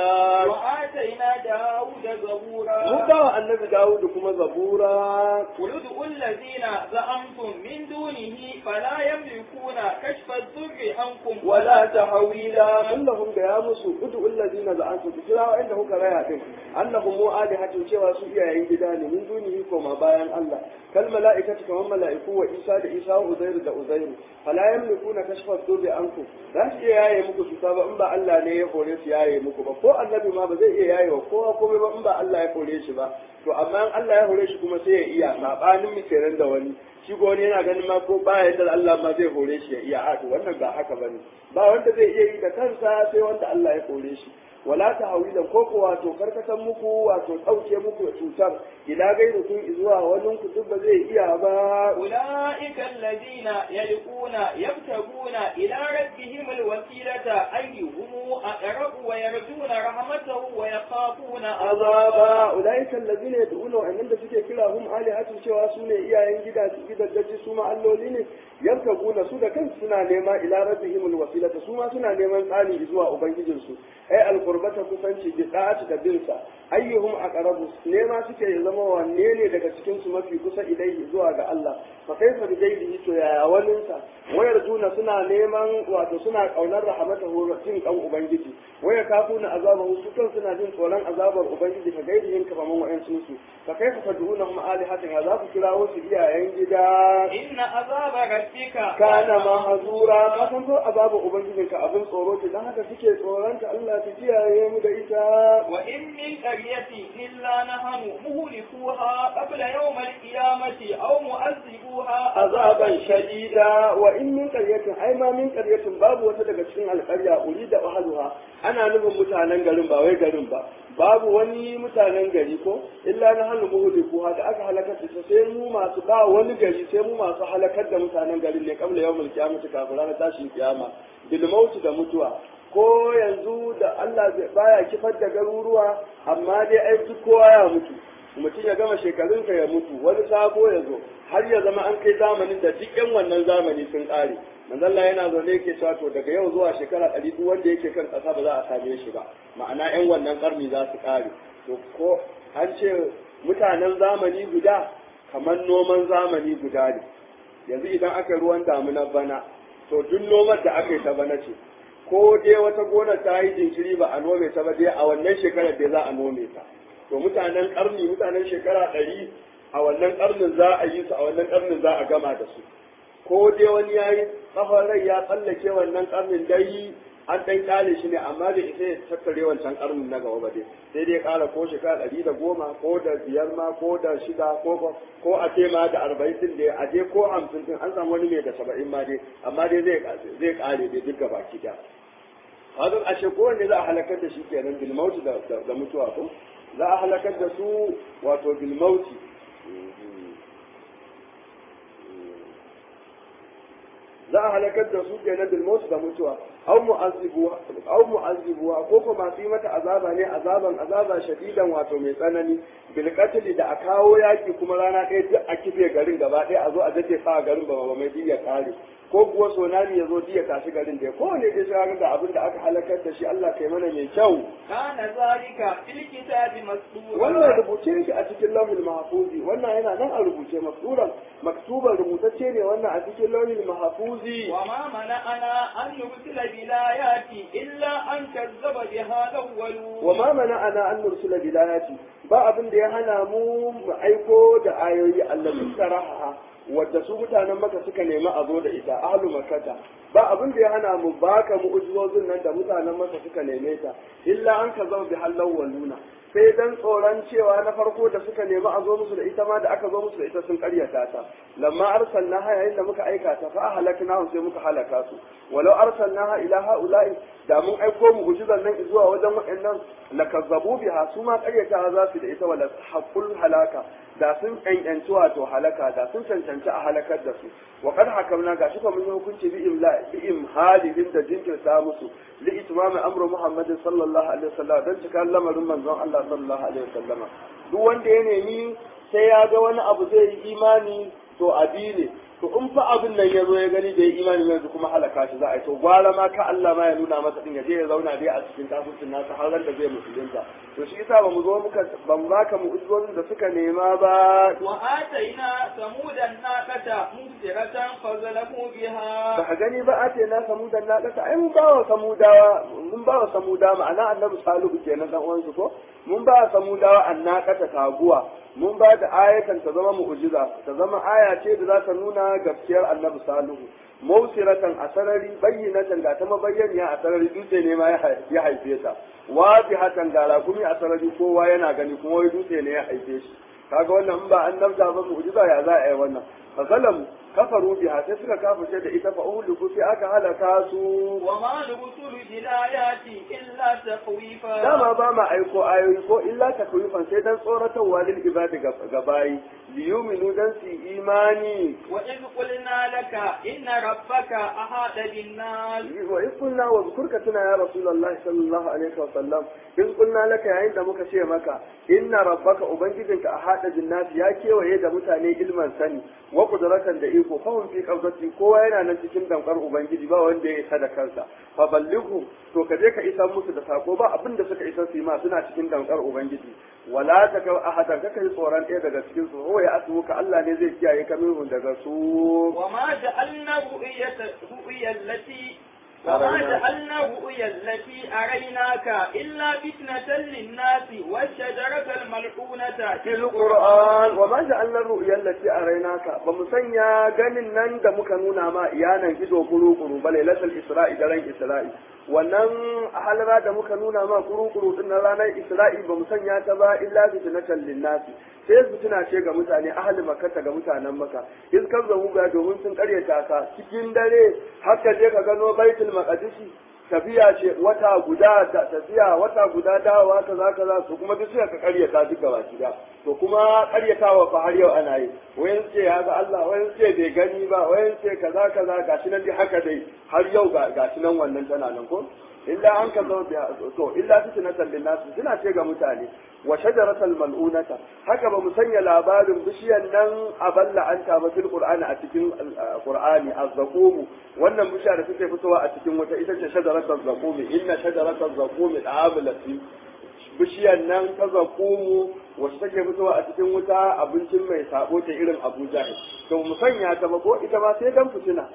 وآتينا داود زبورا mun bawa annabi Dawud kuma zabura قل ادعوا الذين زعمتم من دونه فلا يملكون كشف الضر عنكم ولا تحويلا كلهم da ya musu udu allazina za'antu ku kira wa'anda kuka raya din annahum mu'alihatun cewa su iyayen gida ne min dunihi koma bayan Allah kal mala'ikatu kaman mala'iku wa Isa da Isa wa Uzairu da Uzairu fala yamlikuna kashfa dhubi ankum za su iya yaye muku cuta ba in ba Allah ne ya hore su yaye muku ba ko annabi ma ba zai iya yaye wa kowa komai ba in ba Allah ya hore shi ba to amma in Allah ya hore shi kuma sai ya iya sabanin mu kenan da wani shi ko wani yana ganin ma ko ba yadda Allah ma zai hore shi ya iya a to wannan ba haka bane ba wanda zai iya yi da kansa sai wanda Allah ya hore shi wala ta hawilan ko ko wato karkatan muku wato dauke muku da cutar ila gairu kun zuwa wani ku duk ba zai iya ba أولئك الذين يلقون يبتغون إلى ربهم الوسيلة أيهم أقرب ويرجون رحمته ويخافون azaba ulaika allazina yad'una wa'annan da suke kira hum alihatu cewa su ne iyayen gida gidajen su ma alloli ne yarkabuna su da kansu suna nema ila rabbihim alwasilata su ma suna neman tsani zuwa ubangijin su ai alqurbata kusanci bi da'ati da binsa ayyuhum aqrabu nema suke ya zama wanne ne daga cikin su mafi kusa ilaihi zuwa ga Allah fa kaifa bi gaibihi to yaya walinsa wayar juna suna neman wato suna kaunar rahmatahu jin kan ubangiji waya kafuna azabahu su kan suna jin tsoron azabar ubangiji ka gaidihim ka faman wa'ansu su fa kaifa tad'unahum alihatan ya za ku kirawo su iyayen gida إن عذاب ربك kana mahzura ka san ko azabar ubangijinka abin tsoro ce dan haka suke tsoron ka Allah ta kiyaye mu da ita وإن من قرية إلا نحن مهلكوها قبل يوم القيامة أو معذبوها azaban shadida wa in min qaryatin ai ma min qaryatin babu wata daga cikin alƙarya urida ahluha ana nufin mutanen garin ba wai garin ba babu wani mutanen gari ko illa na hannu muhuliku da aka halakar da sai mu masu ba wani gari sai mu masu halakar da mutanen garin ne kamar yawmul qiyamati kafin ranar tashin kiyama bil mauti da mutuwa ko yanzu da Allah baya kifar da garuruwa amma dai ai duk kowa ya mutu mutum ya gama shekarunsa ya mutu wani sabo ya zo har ya zama an kai zamanin da duk yan wannan zamani sun ƙare manzalla yana zaune yake cewa to daga yau zuwa shekara ɗari duk wanda yake kan ƙasa ba za a same shi ba ma'ana yan wannan ƙarni za su ƙare to ko an ce mutanen zamani guda kamar noman zamani guda ne yanzu idan aka yi ruwan damuna bana to duk noman da aka yi ta bana ce ko dai wata gona ta yi jinkiri ba a nome ta ba dai a wannan shekarar dai za a nome ta to mutanen karni mutanen shekara ɗari a wannan karnin za a yi su a wannan karnin za a gama da su ko dai wani ya yi tsawon rai ya tsallake wannan karnin dai an ɗan ƙyale shi ne amma da isa ya tattare wancan karnin na gaba ba dai sai dai ƙara ko shekara ɗari da goma ko da biyar ma ko da shida ko ko a ce ma da arba'in din da a je ko hamsin din an samu wani mai da saba'in ma dai amma dai zai zai ƙare dai duk gaba ki Hazan ashe kowanne za a halakar da shi kenan bilmauti da mutuwa ko? za a halakar da su wato bilmauti za a halakar da su kenan bilmauti da mutuwa au mu'azzibuwa au mu'azzibuwa ko kuma su yi mata azaba ne azaban azaba shadidan wato mai tsanani bil qatl da a kawo yaki kuma rana ɗaya duk a kife garin gaba ɗaya a zo a dace sa garin ba ba mai diya kare ko kuwa sonani ya zo diya tashi garin da ko ne dai sai ga abin da aka halakar da shi Allah kai mana mai kyau kana zalika fil kitabi masdura wannan rubuce shi a cikin lauhil mahfuzi wannan yana nan a rubuce masduran maktuban rubutacce ne wannan a cikin lauhil mahfuzi wa ma mana'ana an nursila bil ayati illa an kazzaba biha al-awwalun wa ma mana'ana an nursila bil ayati ba abin da ya hana mu mu aiko da ayoyi allati saraha wadda su mutanen maka suka nemi a zo da ita ahlu makkata ba abin da ya hana mu baka mu'ujizozin nan da mutanen maka suka neme ta illa an ka zama bi halal waluna sai dan tsoron cewa na farko da suka nemi a zo musu da ita ma da aka zo musu da ita sun karyata ta lamma arsalna ha yayin da muka aika ta fa halakna sai muka halaka su walau arsalna ha ila haula'i da mun aiko mu ujizan nan zuwa wajen waɗannan lakazzabu biha su ma karyata za su da ita wala haqqul halaka da sun cancanci wato halaka da sun cancanci a halakar da su wa kad hakamna ga shi mun yi hukunci bi imla bi imhalin da jinkirta musu li itmam amru muhammad sallallahu alaihi wasallam dan cika lamarin manzon Allah sallallahu alaihi wasallama duk wanda ya nemi sai ya ga wani abu zai yi imani to abi ne to in fa abin nan ya zo ya gani da ya imani yanzu kuma halaka shi za a yi to gwara ma ka Allah ma ya nuna masa din ya je ya zauna dai a cikin kafircin nasa har da zai musulunta to shi yasa ba mu zo muka ban baka mu uzurin da suka nema ba wa ataina samudan naqata mubsiratan fazalamu biha ba ka gani ba ate na samudan naqata ai mun bawa samudawa mun bawa samuda ma'ana annabi salihu kenan dan uwansu ko mun ba samudawa annaqata taguwa mun ba da ayatan ta zama mu'jiza ta zama aya ce da za ta nuna gaskiyar annabi salihu mausiratan a sarari bayyinatan ga ta mabayyaniya a sarari dutse ne ma ya haife ta wafihatan ga rakumi a sarari kowa yana gani kuma wai dutse ne ya haife shi kaga wannan in ba annabta ba mu'jiza ya za a yi wannan fa zalamu kafaru biha sai suka kafirce da ita fa uhliku sai aka halaka su وما نرسل بالآيات إلا تخويفا dama ba ma aiko ayoyi ko illa takwifan sai dan tsoratarwa lil ibadi ga bayi liyuminu dan su yi imani وإذ قلنا لك إن ربك أحاط بالناس wa in kunna wa zkurka tuna ya rasulullah sallallahu alaihi wa sallam in kunna laka yayin da muka ce maka inna rabbaka ubangijinka a hada jinnati ya kewaye da mutane ilman sani wa qudratan da iko fahum fi qabdati kowa yana nan cikin dankar ubangiji ba wanda ya isa da kansa fa ballighu to ka je ka isa musu da sako ba abin da suka isa su yi ma suna cikin dankar ubangiji wala ta ka ahadan ka kai tsoron ɗaya daga cikin su ho ya asu ka Allah ne zai kiyaye ka minhum daga su وما جعلنا الرؤية الرؤيا التي وما جعلنا الرؤيا التي أريناك إلا فتنة للناس والشجرة الملعونة في القرآن وما جعلنا الرؤيا التي أريناك بمسنيا ganin nan da muka nuna ma iyanan ido kuru-kuru ba lailatul isra'i da ran isra'i wannan halara da muka nuna ma kuru-kuru din na ranar isra'i ba mu sanya ta ba illa fitnatan linnasi sai fitina ce ga mutane ahli makka ga mutanen maka in kan zamu ga domin sun karyata ka cikin dare haka je ka gano baitul maqdisi tafiya ce wata guda da tafiya wata guda dawowa kaza kaza to kuma duk sai ka karyata duk gaba gida to kuma karyatawa fa har yau ana yi wayan ce ya ga Allah wayan ce bai gani ba wayan ce kaza kaza gashi nan dai haka dai har yau ga gashi nan wannan tana nan ko illa an ka zo to illa fitnatan lin nas suna ce ga mutane wa shajaratal mal'unata haka ba mu sanya labarin bishiyan nan a balla an ta ba fil qur'ani a cikin qur'ani az-zaqum wannan bishiya da take fitowa a cikin wata ita ce shajaratal zaqum inna shajaratal zaqum da'ablati bishiyan nan ta zaqumu wacce take fitowa a cikin wuta abincin mai sabo ta irin Abuja to mu sanya ta ba ko ita ma sai dan fitina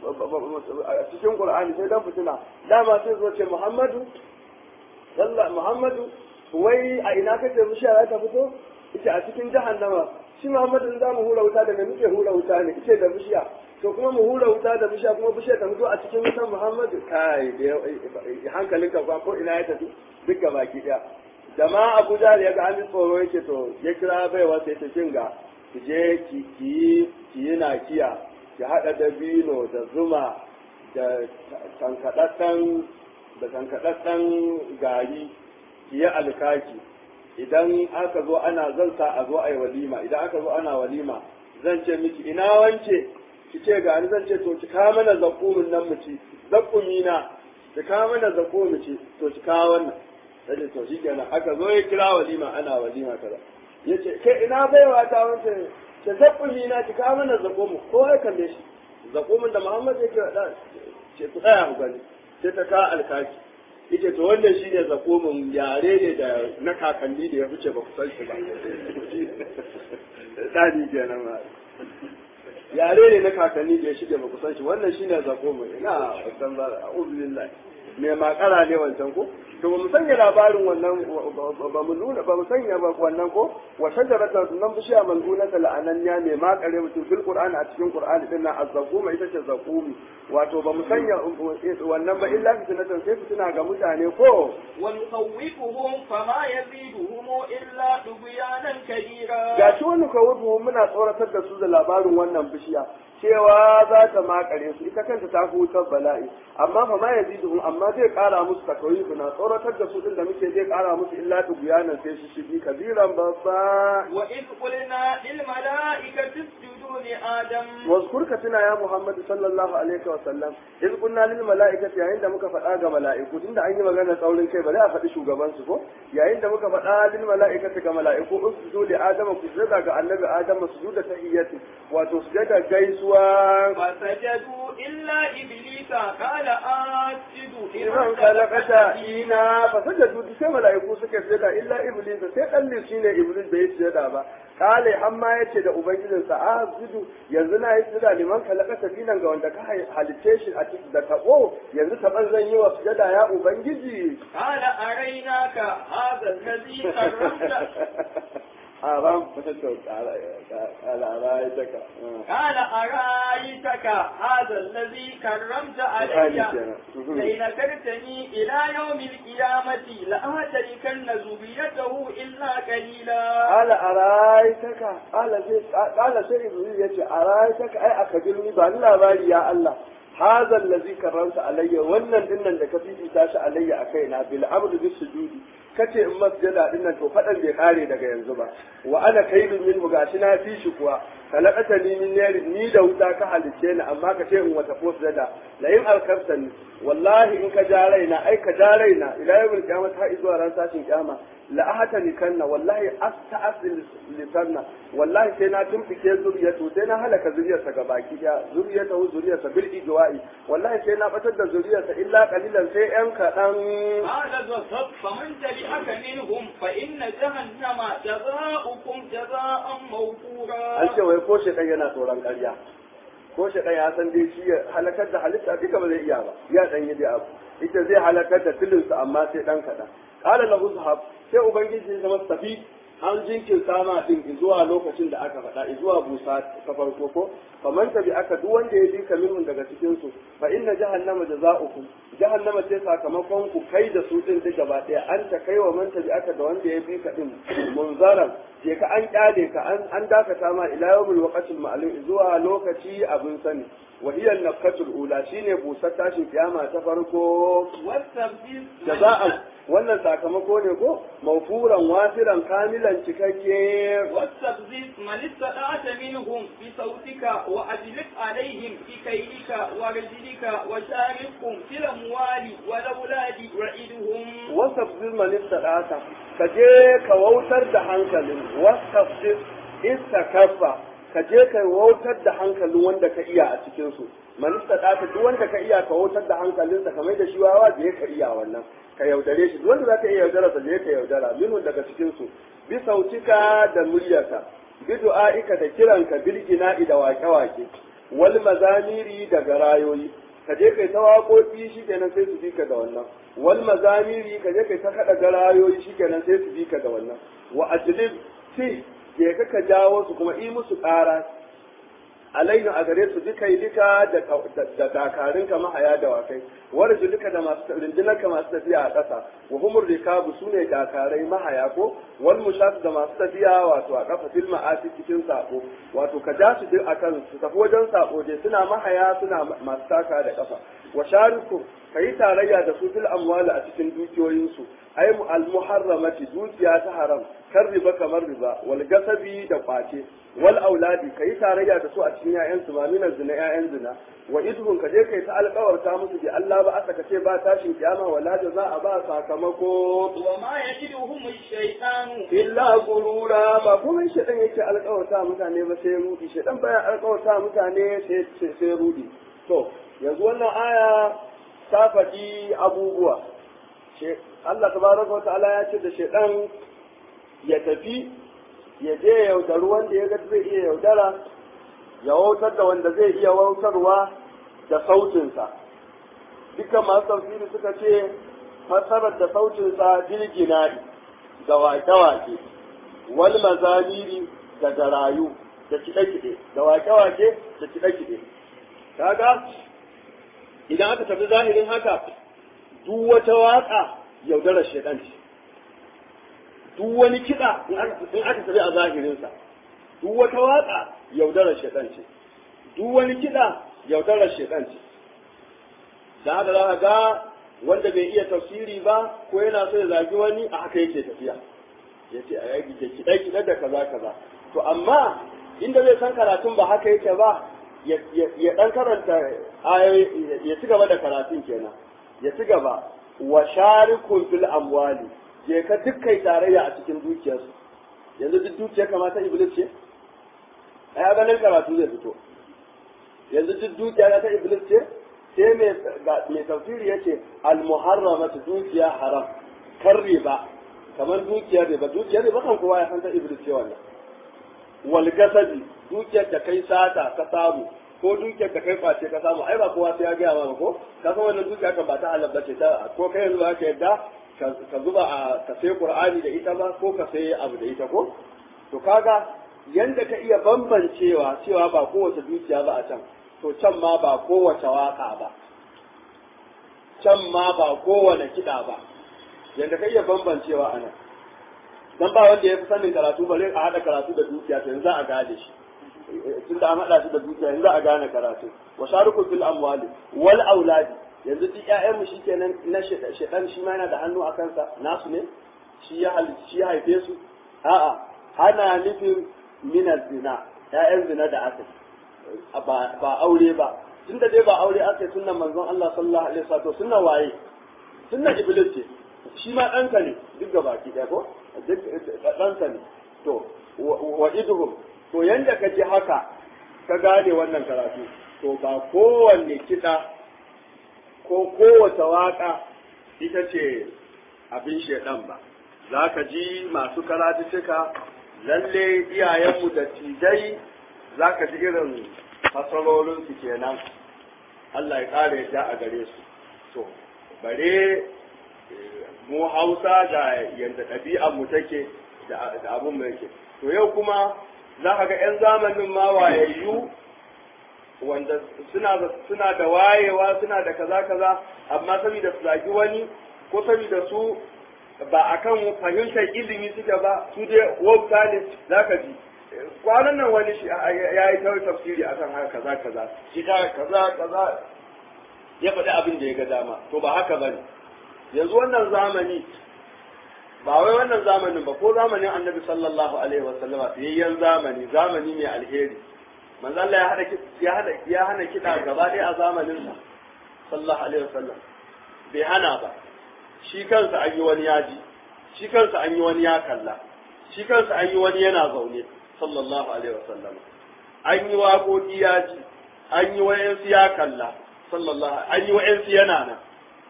a cikin Qur'ani sai dan fitina dama sai zo ce Muhammadu Allah Muhammadu wai a ina kace bishiya za ta fito ita a cikin jahannama shi Muhammadu za mu hura wuta daga muke hura wuta ne ita da bishiya to kuma mu hura wuta da bishiya kuma bishiya ta fito a cikin wutan Muhammadu kai da hankalinka ba ko ina ya tafi duk ga baki daya jama'a Abu Jahl ya ga an tsoro yake to ya kira baiwa sai ta kinga ki je ki ki yi nakiya ki haɗa dabino da zuma da tankaɗaɗɗen da tankaɗaɗɗen gari ki yi alkaki idan aka zo ana zan sa a zo a yi walima idan aka zo ana walima zan ce miki ina wance ki ce ga ni zan ce to ki kawo mana zakumin nan mu ci zakumi na ki kawo mana zakumin mu ci to ki kawo wannan sai to shi kenan aka zo ya kira walima ana walima kaza yace kai ina baiwa ta wance ce zakumi na ki kawo mana zakumin ko ya kalle shi zakumin da Muhammad yake da ce ku tsaya ku gani sai ta ka alkaki yace to wannan shine zakumin yare ne da na kakanni da ya fice ba ku san shi ba dani kenan ma yare ne na kakanni da ya shige ba ku san shi wannan shine zakumin ina san ba a'udhu billahi me makara ne wancan ko to bamu sanya labarin wannan ba mu nuna ba mu sanya ba wannan ko wa shajaratan nan bishiya mal'unata la'ananya ne makare mutum fil qur'ani a cikin qur'ani din nan azzaquma ita ce zaqumi wato ba mu sanya wannan ba illa fitnatan sai fitina ga mutane ko wa nukhawwifuhum fama yaziduhum illa tubyanan kabira gashi wani kawufu muna tsoratar da su da labarin wannan bishiya cewa za ta makare su ita kanta ta hutar bala'i amma fa ma yaziduhum amma zai kara musu takawifu na tsoratar da su din da muke zai kara musu illa tubyanan sai shi shigi kabiran babba wa id qulna lil malaikati isjudu li adam wazkur ka tuna ya muhammad sallallahu alaihi wa sallam iz kunna lil malaikati yayin da muka faɗa ga mala'iku tunda an yi magana tsaurin kai bari a faɗi shugaban su ko yayin da muka faɗa lil malaikati ga mala'iku usjudu li adama ku sujada ga annabi adama sujuda tahiyyati wato sujada gaisuwa فسجدوا إلا إبليس قال أسجد liman khalaqata ina fa sajadu sai mala'iku suka sujada illa iblis sai kalli shine iblis bai sujada ba kale amma yace da ubangijinsa asjudu yanzu na yi sujada liman khalaqata ina ga wanda ka halice shi a cikin da tabo yanzu taban zan yi wa sujada ya ubangiji قال أريناك هذا الذي كرمت haram قال أرأيتك قال أرأيتك هذا الذي كرمت علي لئن أكرتني إلى يوم القيامة لأهتلكن ذريته إلا قليلا قال أرأيتك قال قال سيد إبراهيم يتي أرأيتك أي أخبرني بأن لا بالي يا الله هذا الذي كرمت علي wannan dinnan da ka fifita shi alayya a kaina bil amru bis sujudi kace in masjada dinnan to fadan bai kare daga yanzu ba wa ana kaidun min gashi na fi shi kuwa kalakata ni min nari ni da wuta ka halice ni amma ka ce in wata fosjada la in alkartani wallahi in ka ja raina ai ka ja raina ila yawmil qiyamah har zuwa ran sashin kiyama la ahata likanna wallahi asta'asil lisanna wallahi sai na tumfike zuriyatu sai na halaka zuriyarsa ga baki daya zuriyatu zuriyarsa bil ijwa'i wallahi sai na batar da zuriyarsa illa qalilan sai yan kadan قال وصف فمن تبعك منهم فإن جهنم جزاؤكم جزاء موفورا an ce wai ko shi yana tsoron ƙarya ko shi ya san dai shi ya halakar da halitta duka ba zai iya ba ya dan yi dai abu ita zai halakar da tilinsa amma sai dan kaɗan qala lahu zahab sai ubangiji ya zama tafi an jinkirta ma din zuwa lokacin da aka faɗa zuwa busa ta farko ko faman tabi aka duk wanda ya bi ka minhum daga cikin su fa inna jahannama jaza'ukum jahannama ce sakamakon ku kai da su din duk gaba ɗaya an ta kai wa man tabi aka da wanda ya bi ka din munzaran je ka an kyale ka an an dakata ma ila yawmil waqtil ma'lum zuwa lokaci abin sani wa hiya an-nafkatul ula shine busar tashin kiyama ta farko واستبدل jaza'an wannan sakamako ne ko mawfuran wasiran kamilan cikakke واستفزز من استطعت منهم بصوتك وأجلب عليهم بكيدك ورجلك وشاركهم في الأموال والأولاد وعدهم wasafzir man istadata ka je ka wautar da hankalin wasafzir istakaffa ka je ka wautar da hankalin wanda ka iya a cikin su man istadata duk wanda ka iya ka wautar da hankalinsa kamar da shi wawa je ka iya wannan ka yaudare shi duk wanda zaka iya yaudara sa je ka yaudara minun daga cikin su bi sautika da muryarka bi du'aika da kiranka bil ina'i da wake-wake wal mazamiri da garayoyi ka je kai ta waƙoƙi shikenan sai su bi ka da wannan wal mazamiri ka je kai ta kada garayoyi shikenan sai su bi ka da wannan wa ajlib fi je ka ka jawo su kuma yi musu ƙara alainu a gare su duka duka da dakarun ka mahaya da wakai warju duka da masu rundunar ka masu tafiya a ƙasa wa humur rikabu su ne dakarai mahaya ko wal mushaf da masu tafiya wato a ƙafa fil ma'asi cikin sako wato ka ja su duk akan su tafi wajen sako dai suna mahaya suna masu taka da ƙafa wa shariku ka yi tarayya da su fil amwali a cikin dukiyoyinsu ai al muharramati dukiya ta haram kan riba kamar riba wal gasabi da kwace wal auladi ka yi tarayya da su a cikin ƴaƴan su maminan zina ƴaƴan zina wa idhun ka je kai ta alƙawarta musu bi Allah ba aka ce ba tashin kiyama wala za a ba sakamako وما يجدهم الشيطان illa gurura ba kuma shaɗan yake alƙawarta mutane ba sai rudi shaɗan bayan alƙawarta mutane sai sai rudi to yanzu wannan aya ta faɗi abubuwa Allah tabaraka wa ta'ala ya ce da shaɗan ya tafi ya je ya yaudari wanda ya ga zai iya yaudara ya wautar da wanda zai iya wautarwa da sautinsa dukkan masu tafsiri suka ce fassarar da sautinsa jirgina da wake-wake wal mazamiri da garayu da kiɗe-kiɗe da wake-wake da kiɗe-kiɗe kaga idan aka tafi zahirin haka duk wata waka yaudarar shaidan ce duk wani kiɗa in aka tafi a zahirinsa duk wata waka yaudarar shaidan ce duk wani kiɗa yaudarar shaidan ce da haka za ka ga wanda bai iya tafsiri ba ko yana so ya zagi wani a haka yake tafiya ya ce a yaki da kiɗa kiɗa da kaza kaza to amma inda zai san karatun ba haka yake ba ya ɗan karanta ayoyi ya ci gaba da karatun kenan ya ci gaba wa sharikun fil amwali je ka dukkai tarayya a cikin dukiyarsu yanzu duk dukiyar kamata iblis ce ai ganin karatu zai fito yanzu duk dukiya ta iblis ce sai mai tafsiri ya ce al-muharramatu dukiya haram kan riba kamar dukiyar riba dukiyar riba kan kowa ya san ta iblis ce wannan wal gasabi dukiyar da kai sata ka samu ko dukiyar da kai face ka samu ai ba kowa sai ya gaya ma ko ka san wannan dukiya kan ba ta halal bace ta ko kai yanzu ba ka yadda ka zuba a ka sai qur'ani da ita ba ko ka sai abu da ita ko to kaga yanda ka iya bambancewa cewa ba kowace dukiya ba a can to can ma ba kowace waka ba can ma ba kowane kiɗa ba yanda ka iya bambancewa a nan dan ba wanda ya fi sanin karatu bare a haɗa karatu da dukiya to yanzu a gane shi tunda an haɗa shi da dukiya yanzu a gane karatu wa sharuku fil amwali wal auladi yanzu duk ƴaƴan mu shikenan na shedan shi ma yana da hannu a kansa nasu ne shi ya shi ya haife su a'a ana nufin minar zina ƴaƴan zina da aka ba aure ba tunda dai ba aure aka yi sunnan manzon Allah sallallahu alaihi wasallam sunnan waye sunnan iblis ce shi ma ɗanka ne duk ga baki ɗaya ko duk ɗanka ne to wa iduhum to yanda ka ji haka ka gane wannan karatu to ba kowanne kiɗa ko kowace waƙa ita ce abin shaidan ba za ka ji masu karatu cika lalle iyayenmu da tijai za ka ji irin fasarorinsu kenan Allah ya ƙara yadda a gare su to bare mu hausa da yadda ɗabi'anmu take da abin mu yake to yau kuma za ka ga 'yan zamanin ma wayayyu wanda suna suna da wayewa suna da kaza kaza amma saboda su zagi wani ko saboda su ba akan fahimtar ilimi suke ba su dai wauta ne zaka ji kwanan nan wani shi ya yi ta tafsiri akan haka kaza kaza shi ta kaza kaza ya faɗi abin da ya ga dama to ba haka bane yanzu wannan zamani ba wai wannan zamanin ba ko zamanin annabi sallallahu alaihi wa sallama fiyayyen zamani zamani mai alheri manzo Allah ya hada ya hada ya hana kida gaba ɗaya a zamanin sa sallallahu alaihi wa sallam bai hana ba shi kansa an yi wani yaji shi kansa an yi wani ya kalla shi kansa an yi wani yana zaune sallallahu alaihi wa sallam an yi waƙoƙi yaji an yi wayansu ya kalla sallallahu an yi wayansu yana nan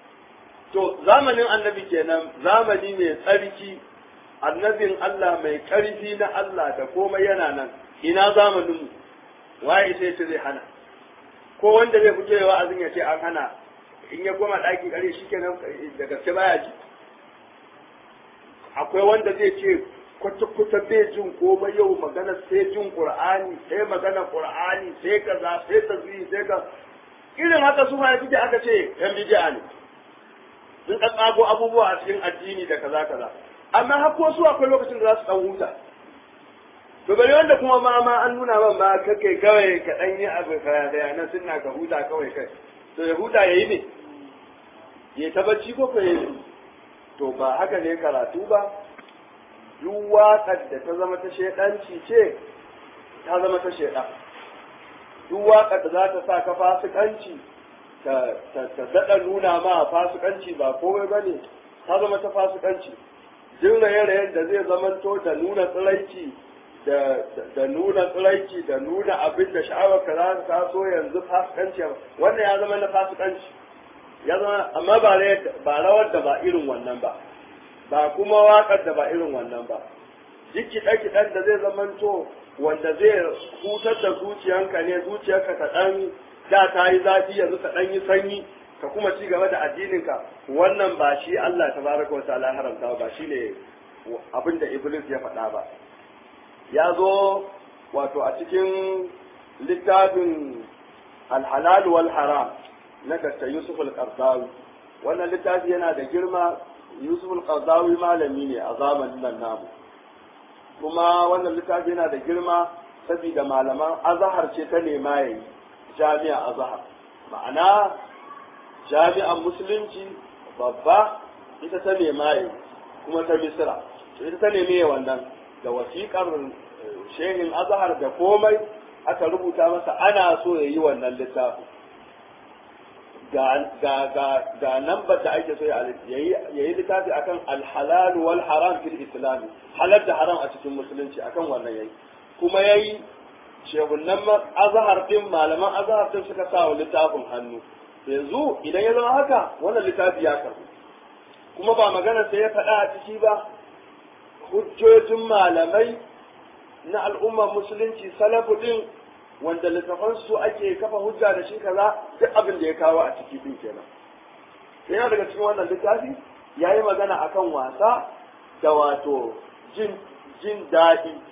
to zamanin annabi kenan zamani mai tsarki annabin Allah mai ƙarfi na Allah da komai yana nan ina zamanin waye sai ce zai hana ko wanda zai fito wa'azin ya ce an hana in ya koma ɗaki ƙare shi kenan da gaske baya ji akwai wanda zai ce kwata-kwata bai jin komai yau magana sai jin ƙur'ani sai magana ƙur'ani sai kaza sai tasiri sai ka irin haka su ma ya aka ce yan bidi'a ne sun ɗan tsago abubuwa a cikin addini da kaza kaza amma har ko su akwai lokacin da za su ɗan huta to bari wanda kuma ma ma an nuna man ma kake kawai ka ɗan yi abu ka da yana sunna ka huta kawai kai to ya huta yayi ne ya ta bacci ko ka yi to ba haka ne karatu ba duk waƙar da ta zama ta shaidanci ce ta zama ta shaidan duk waƙar da za ta sa ka fasikanci ta daɗa nuna ma fasikanci ba komai ba ne ta zama ta fasikanci jin raye-rayen da zai zamanto da nuna tsiraici da nuna tsiraici da nuna abin da sha'awar ka za ta so yanzu fasikanci wannan ya zama na fasikanci ya zama amma ba rawar da ba irin wannan ba ba kuma waƙar da ba irin wannan ba duk kiɗe-kiɗen da zai zamanto wanda zai hutar da zuciyanka ne zuciyarka ta ɗan da ta yi zafi yanzu ta ɗan yi sanyi ka kuma ci gaba da addininka wannan ba shi Allah ta baraka wa ta'ala haramta ba shi ne abin da Iblis ya faɗa ba ya zo wato a cikin littafin alhalal wal haram na Dr. Yusuf al-Qardawi wannan littafi yana da girma Yusuf al-Qardawi malami ne a zamanin nan namu kuma wannan littafi yana da girma saboda malaman azahar ce ta nema yayi jami'a azhar ma'ana jami'an musulunci babba ita ta nema yi kuma ta misira ita ta neme wannan da wasiƙar shehin azhar da komai aka rubuta masa ana so ya yi wannan littafin ga nambar da ake so ya yi littafi akan alhalal wal haram fil islami halal da haram a cikin musulunci akan wannan yayi kuma yayi shehunan azahar din malaman azahar din suka sa wa littafin hannu yanzu idan ya zama haka wannan littafi ya karbu kuma ba magana sai ya faɗa a ciki ba hujjojin malamai na al'ummar musulunci salafu din wanda littafan su ake kafa hujja da shi kaza duk abin da ya kawo a ciki din kenan yana daga cikin wannan littafi ya yi magana akan wasa da wato jin jin daɗi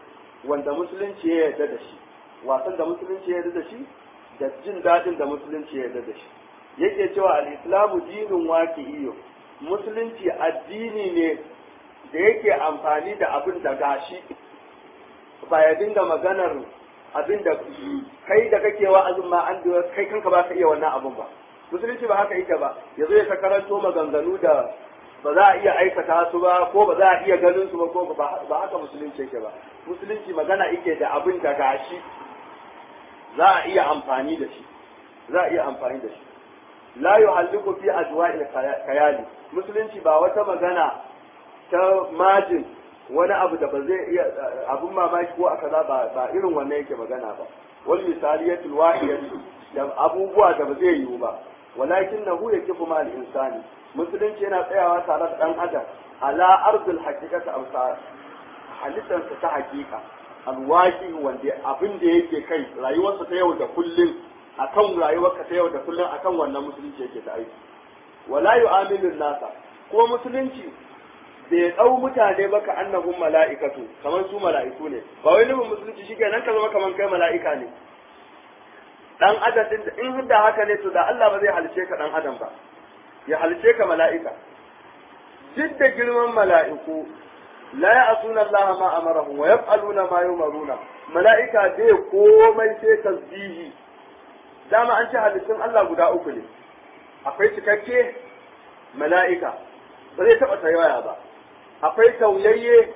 wanda musulunci ya yarda da shi wasan da musulunci ya yarda da shi da jin daɗin da musulunci ya yarda da shi yake cewa al-islamu dinin waqi'iyyo musulunci addini ne da yake amfani da abin da gashi ba ya dinga maganar abin da kai da kake wa'azin ma an kai kanka ba ka iya wannan abin ba musulunci ba haka yake ba yazo ya ta karanto maganganu da ba za a iya aikata su ba ko ba za a iya ganin su ba ko ba haka musulunci yake ba musulunci magana yake da abin da gashi za a iya amfani da shi za a iya amfani da shi la yuhalliku fi ajwa'il khayali musulunci ba wata magana ta majin wani abu da ba zai iya abun mamaki ko aka za ba ba irin wannan yake magana ba wal misaliyatul wahiyatu da abubuwa da ba zai yiwu ba walakin nahu yakifu ma al insani musulunci yana tsayawa tare da dan adam ala ardul haqiqati amsa halittarsa ta hakika alwaki wanda abin da yake kai rayuwarsa ta yau da kullum akan rayuwarka ta yau da kullum akan wannan musulunci yake da aiki wala yu'amilu nasa ko musulunci bai ɗau mutane ba ka annahum mala'ikatu kamar su mala'iku ne ba wai nufin musulunci shi nan ka zama kamar kai mala'ika ne dan adam din in da haka ne to da Allah ba zai halice ka dan adam ba ya halice ka mala'ika duk da girman mala'iku la ya'suna Allah ma amarahum wa yaf'aluna ma yumaruna mala'ika bai komai sai tasbihi dama an ce halittun Allah guda uku ne akwai cikakke mala'ika ba zai taɓa tayaya ba akwai tauyayye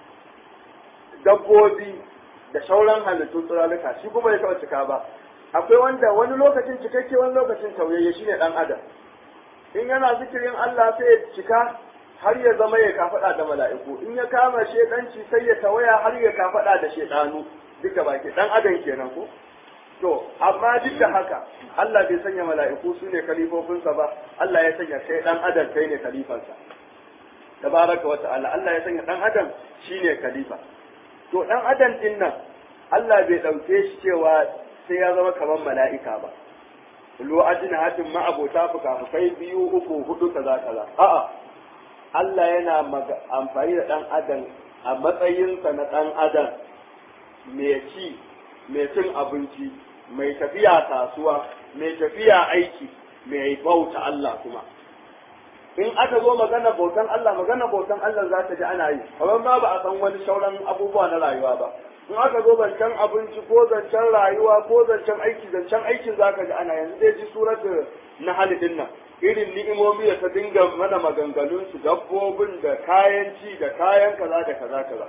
dabbobi da sauran halittun tsiralika shi kuma ya taɓa cika ba akwai wanda wani lokacin cikakke wani lokacin tauyayye shine dan adam in yana zikirin Allah sai ya cika har ya zama ya kafaɗa da mala'iku in ya kama shedanci sai ya tawaya har ya kafaɗa da shedanu duka baki dan adam kenan ko to amma duk da haka Allah bai sanya mala'iku su ne kalifofinsa ba Allah ya sanya kai dan adam kai ne kalifansa tabaraka wa ta'ala Allah ya sanya dan adam shine khalifa to dan adam din nan Allah bai dauke shi cewa sai ya zama kamar mala'ika ba lo ajina hatin ma abota fuka-fukai biyu uku hudu kaza kaza a'a Allah yana amfani da dan adam a matsayinsa na dan adam mai ci mai cin abinci mai tafiya kasuwa mai tafiya aiki mai bauta Allah kuma in aka zo magana bautan Allah magana bautan Allah za ta ji ana yi kamar ma ba a san wani sauran abubuwa na rayuwa ba in aka zo zancen abinci ko zancen rayuwa ko zancen aiki zancen aikin za ka ji ana yanzu zai ji surat na halidin nan irin ni'imomi da ta dinga mana maganganun su dabbobin da kayan ci da kayan kaza da kaza kaza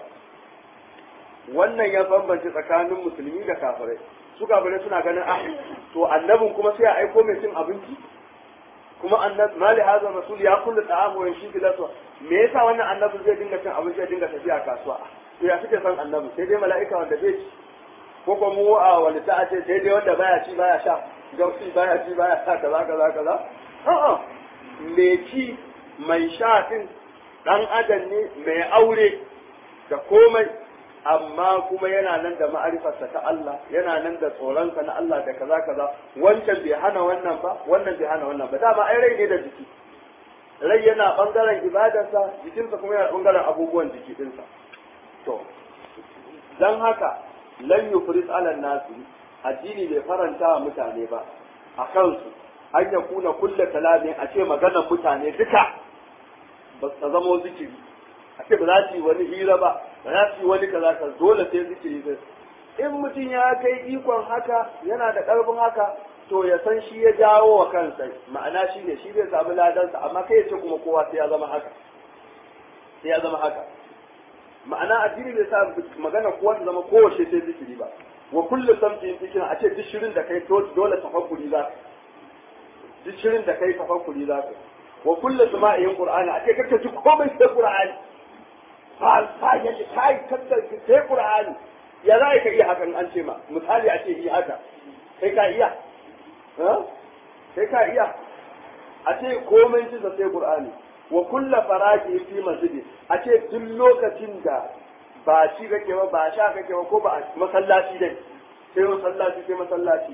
wannan ya bambance tsakanin musulmi da kafirai su kafirai suna ganin ah to annabin kuma sai a aiko mai cin abinci kuma annab mali hazan rasul ya kullu ta'amu wa shi bilatu me yasa wannan annabi zai dinga cin abinci ya dinga tafiya kasuwa to ya suke san annabi sai dai mala'ika wanda bai ci ko kuma mu a wani ta ce sai dai wanda baya ci baya sha gausi baya ci baya sha kaza kaza kaza a'a me ci mai sha din dan adam ne mai aure da komai amma kuma yana nan da ma'arifarsa ta Allah yana nan da tsoronsa na Allah da kaza kaza wancan bai hana wannan ba wannan bai hana wannan ba dama ai rai ne da jiki rai yana bangaren ibadarsa jikinsa kuma yana bangaren abubuwan jiki dinsa to dan haka lan yufris ala nasi addini bai faranta wa mutane ba a kansu an ya kuna kulle kalamin a ce maganar mutane duka ba su zamo zikiri a ce ba za su yi wani hira ba ba za su yi wani kaza ka dole sai zikiri sai in mutum ya kai ikon haka yana da ƙarfin haka to ya san shi ya jawo wa kansa ma'ana shi ne shi zai samu ladansa amma kai ya ce kuma kowa sai ya zama haka sai ya zama haka ma'ana addini bai sa magana kowa ta zama kowace sai zikiri ba wa kullu samtin zikirin a ce duk shirin da kai dole tafakkuri za ka duk shirin da kai tafakkuri za ka wa kullu sama'iyin qur'ani a ce kake ji komai sai qur'ani ba ba ya ce kai kanta sai qur'ani ya za ka iya hakan an ce ma misali a ce yi haka kai ka iya ha kai ka iya a ce komai ji sai qur'ani wa kullu faraki fi masjidi a ce duk lokacin da ba ci kake ba ba sha kake ba ko ba masallaci dai sai masallaci sai masallaci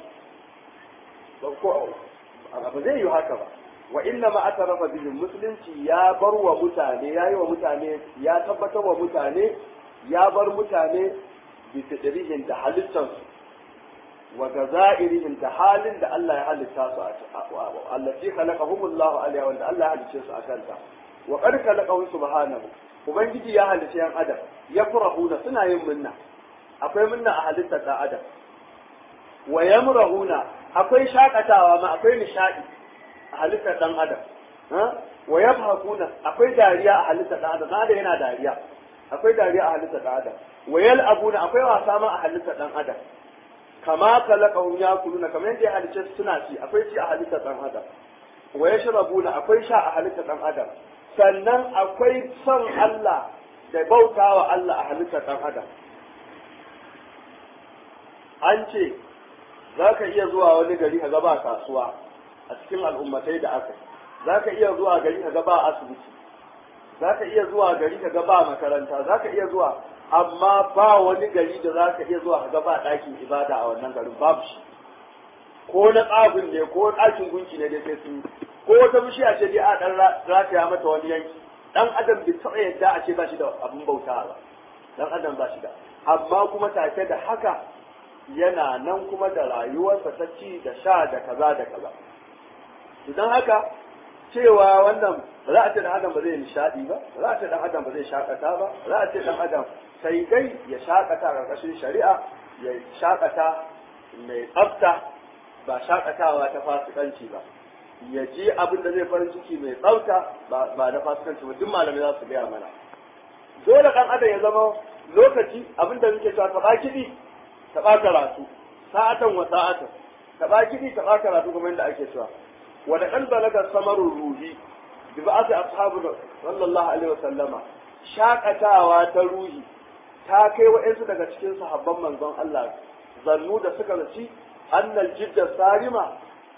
ko ba zai yi haka ba wa inna ma atarafa bihim musulunci ya bar wa mutane ya yi wa mutane ya tabbatar wa mutane ya bar mutane bi fitrihin da halittansu wa gazairihim da halin da Allah ya halitta su a allati khalaqahumullahu alaiha wanda Allah ya halicce su akan ta wa qad khalaqahu subhanahu ubangiji ya halicce yan adam ya furahuna suna yin minna akwai minna a halittar da adam wa yamrahuna akwai shakatawa ma akwai nishadi a halittar dan adam wa yabhaquna akwai dariya a halittar dan adam dan yana dariya akwai dariya a halittar dan adam wa yal'abuna akwai wasa ma a halittar dan adam kama kalakahum yakuluna kamar yadda ya halice suna ci akwai ci a halittar dan adam wa yashrabuna akwai sha a halittar dan adam sannan akwai son Allah da bautawa Allah a halittar dan adam an ce za ka iya zuwa wani gari ka ba kasuwa a cikin al'ummatai da aka za ka iya zuwa gari ka ba asibiti za ka iya zuwa gari ka ba makaranta za ka iya zuwa amma ba wani gari da za ka iya zuwa ka ba ɗakin ibada a wannan garin babu shi ko na tsafin ne ko ɗakin gunki ne dai sai sun ko wata bishiya ce dai a ɗan rataya mata wani yanki ɗan adam bai taɓa yadda a ce ba shi da abin bauta ba ɗan adam ba shi da amma kuma take da haka yana nan kuma da rayuwarsa ta ci da sha da kaza da kaza idan haka cewa wannan ba za a ce dan adam ba zai nishadi ba ba za a ce dan adam ba zai shakata ba ba za a ce dan adam sai dai ya shakata a ƙarƙashin shari'a ya shakata mai tsafta ba shakatawa ta fasikanci ba ya ji abin da zai farin ciki mai tsafta ba na fasikanci ba duk malamai za su gaya mana dole dan adam ya zama lokaci abin da muke cewa taɓa kiɗi taɓa karatu sa'atan wa sa'atan taɓa kiɗi taɓa karatu kamar yadda ake cewa wanda ɗan balaga samarun ruhi bi ba ta ashabu sallallahu alaihi wa sallama shakatawa ta ruhi ta kai wa'ansu daga cikin sahabban manzon Allah zannu da suka zaci annal jidda sarima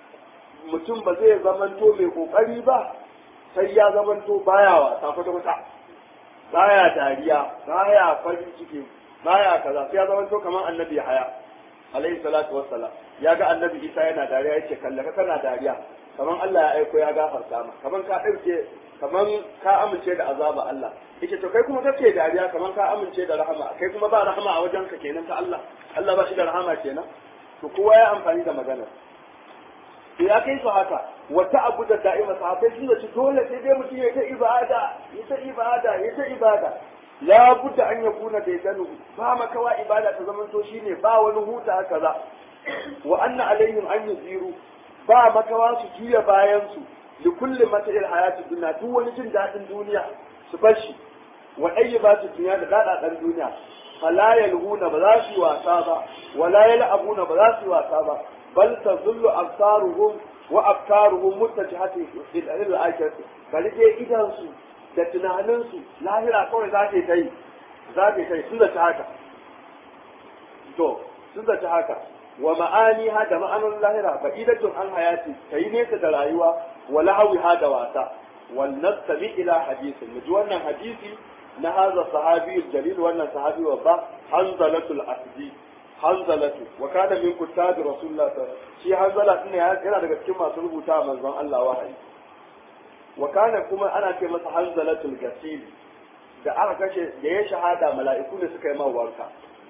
mutum ba zai zamanto mai kokari ba sai ya zamanto baya wasa kwata kwata baya dariya baya farin ciki baya kaza sai ya zamanto kamar annabi haya alaihi salatu wassalam ya ga annabi isa yana dariya yace kallaka kana dariya kaman Allah ya aiko ya gafarta ma kaman ka ɗauke kaman ka amince da azaba Allah yace to kai kuma kake dariya kaman ka amince da rahama kai kuma ba rahama a wajen ka kenan ta Allah Allah ba shi da rahama kenan to kowa ya amfani da maganar to ya kai su haka wata abu da da'ima sahabbai sun da dole sai dai mutum ya ta ibada ya ta ibada ya ta ibada la budda an yakuna da yadanu ba makawa ibada ta zamanto shine ba wani huta kaza wa anna alaihim an yuziru ba makawa su juya bayansu da kullum mata'il hayati duniya duk wani jin daɗin duniya su bar shi wa ɗaya ba su duniya da daɗaɗen duniya fala yalhuna ba za su yi wasa ba wala yal'abuna ba za su yi wasa ba bal tazullu absaruhum wa afkaruhum muttajihati ila al-akhirati bari dai idan su da tunanin su lahira kawai za ta yi za ta yi sun da ta haka to sun da ta haka wa ma'aniha da ma'anar lahira fa idatun an hayati kai nesa da rayuwa wa lahawiha da wasa wal nastami ila hadisin mu ji wannan hadisi na hadha sahabi jalil wannan sahabi wa ba hanzalatul asdi hanzalatu wa kana min kuttabi rasulullah shi hanzala din yana daga cikin masu rubuta manzon Allah wahayi wa kana kuma ana ce masa hanzalatul gasil da aka kashe da ya shahada mala'iku ne suka yi mawarka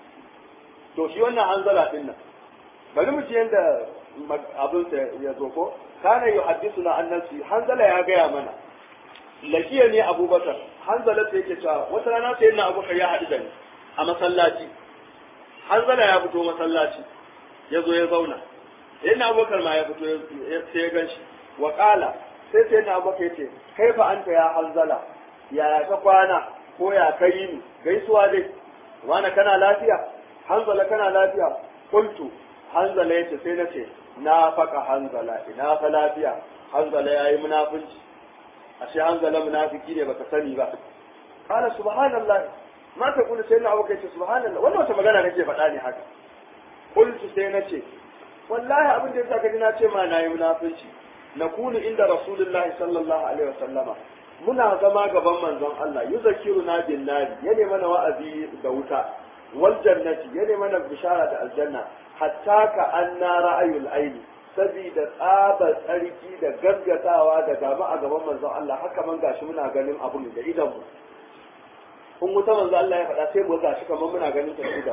to shi wannan hanzala din nan bari mu ji yadda abin sa ya zo ko kana yuhaddithuna an nafsi hanzala ya gaya mana lakiya ne abubakar hanzala sai yake cewa wata rana sai na abubakar ya haɗu da ni a masallaci hanzala ya fito masallaci ya zo ya zauna yana abubakar ma ya fito sai ya gan shi wa ƙala sai sai na abubakar ya ce kai fa anta ya hanzala ya ka kwana ko ya kai ni gaisuwa dai wani kana lafiya hanzala kana lafiya kuntu hanzala yace sai na ce na faka hanzala ina fa lafiya hanzala yayi munafunci ashe hanzala munafiki ne baka sani ba qala subhanallah ma ta kula sai na abu kai ce subhanallah wannan wata magana kake faɗa ne haka qultu sai na ce wallahi abin da yasa kaji na ce ma nayi munafunci nakunu inda rasulullahi sallallahu alaihi wasallama muna zama gaban manzon Allah yuzakiruna bin nari yana mana wa'azi da wuta wal jannati yana mana bishara da aljanna hatta ka anna ra'ayul aini sabida tsaba tsarki da gaggatawa da gaba a gaban manzon Allah haka man gashi muna ganin abun da idan mu kun wuta manzon Allah ya faɗa sai mu gashi kamar muna ganin ta da idan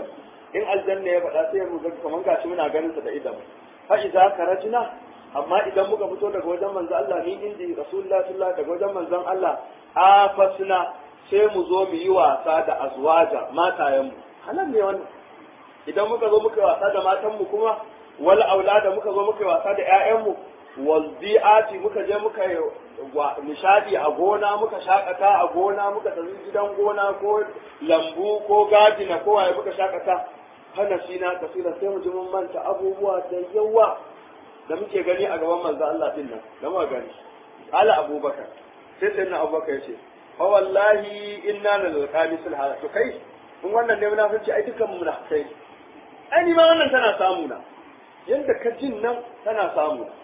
in aljanna ya faɗa sai mu ga kaman gashi muna ganin sa da idan fa idza karajna amma idan muka fito daga wajen manzon Allah ni indi rasulullahi sallallahu daga wajen manzon Allah afasna sai mu zo mu yi wasa da azwaja matayen mu halal ne wannan idan muka zo muka wasa da matan mu kuma wal aulada muka zo muka yi wasa da ƴaƴan mu wal bi'ati muka je muka yi nishadi a gona muka shakata a gona muka tafi gidan gona ko lambu ko gadina ko waye muka shakata hana shi na kasira sai mu ji mun manta abubuwa da yawa da muke gani a gaban manzo Allah din nan da muka gani ala abubakar sai sai na abubakar yace fa wallahi inna lil qamisil hada to kai in wannan ne munafici ai dukkan mu munafikai ai ni ma wannan tana samu na yanda ka jin nan tana samu na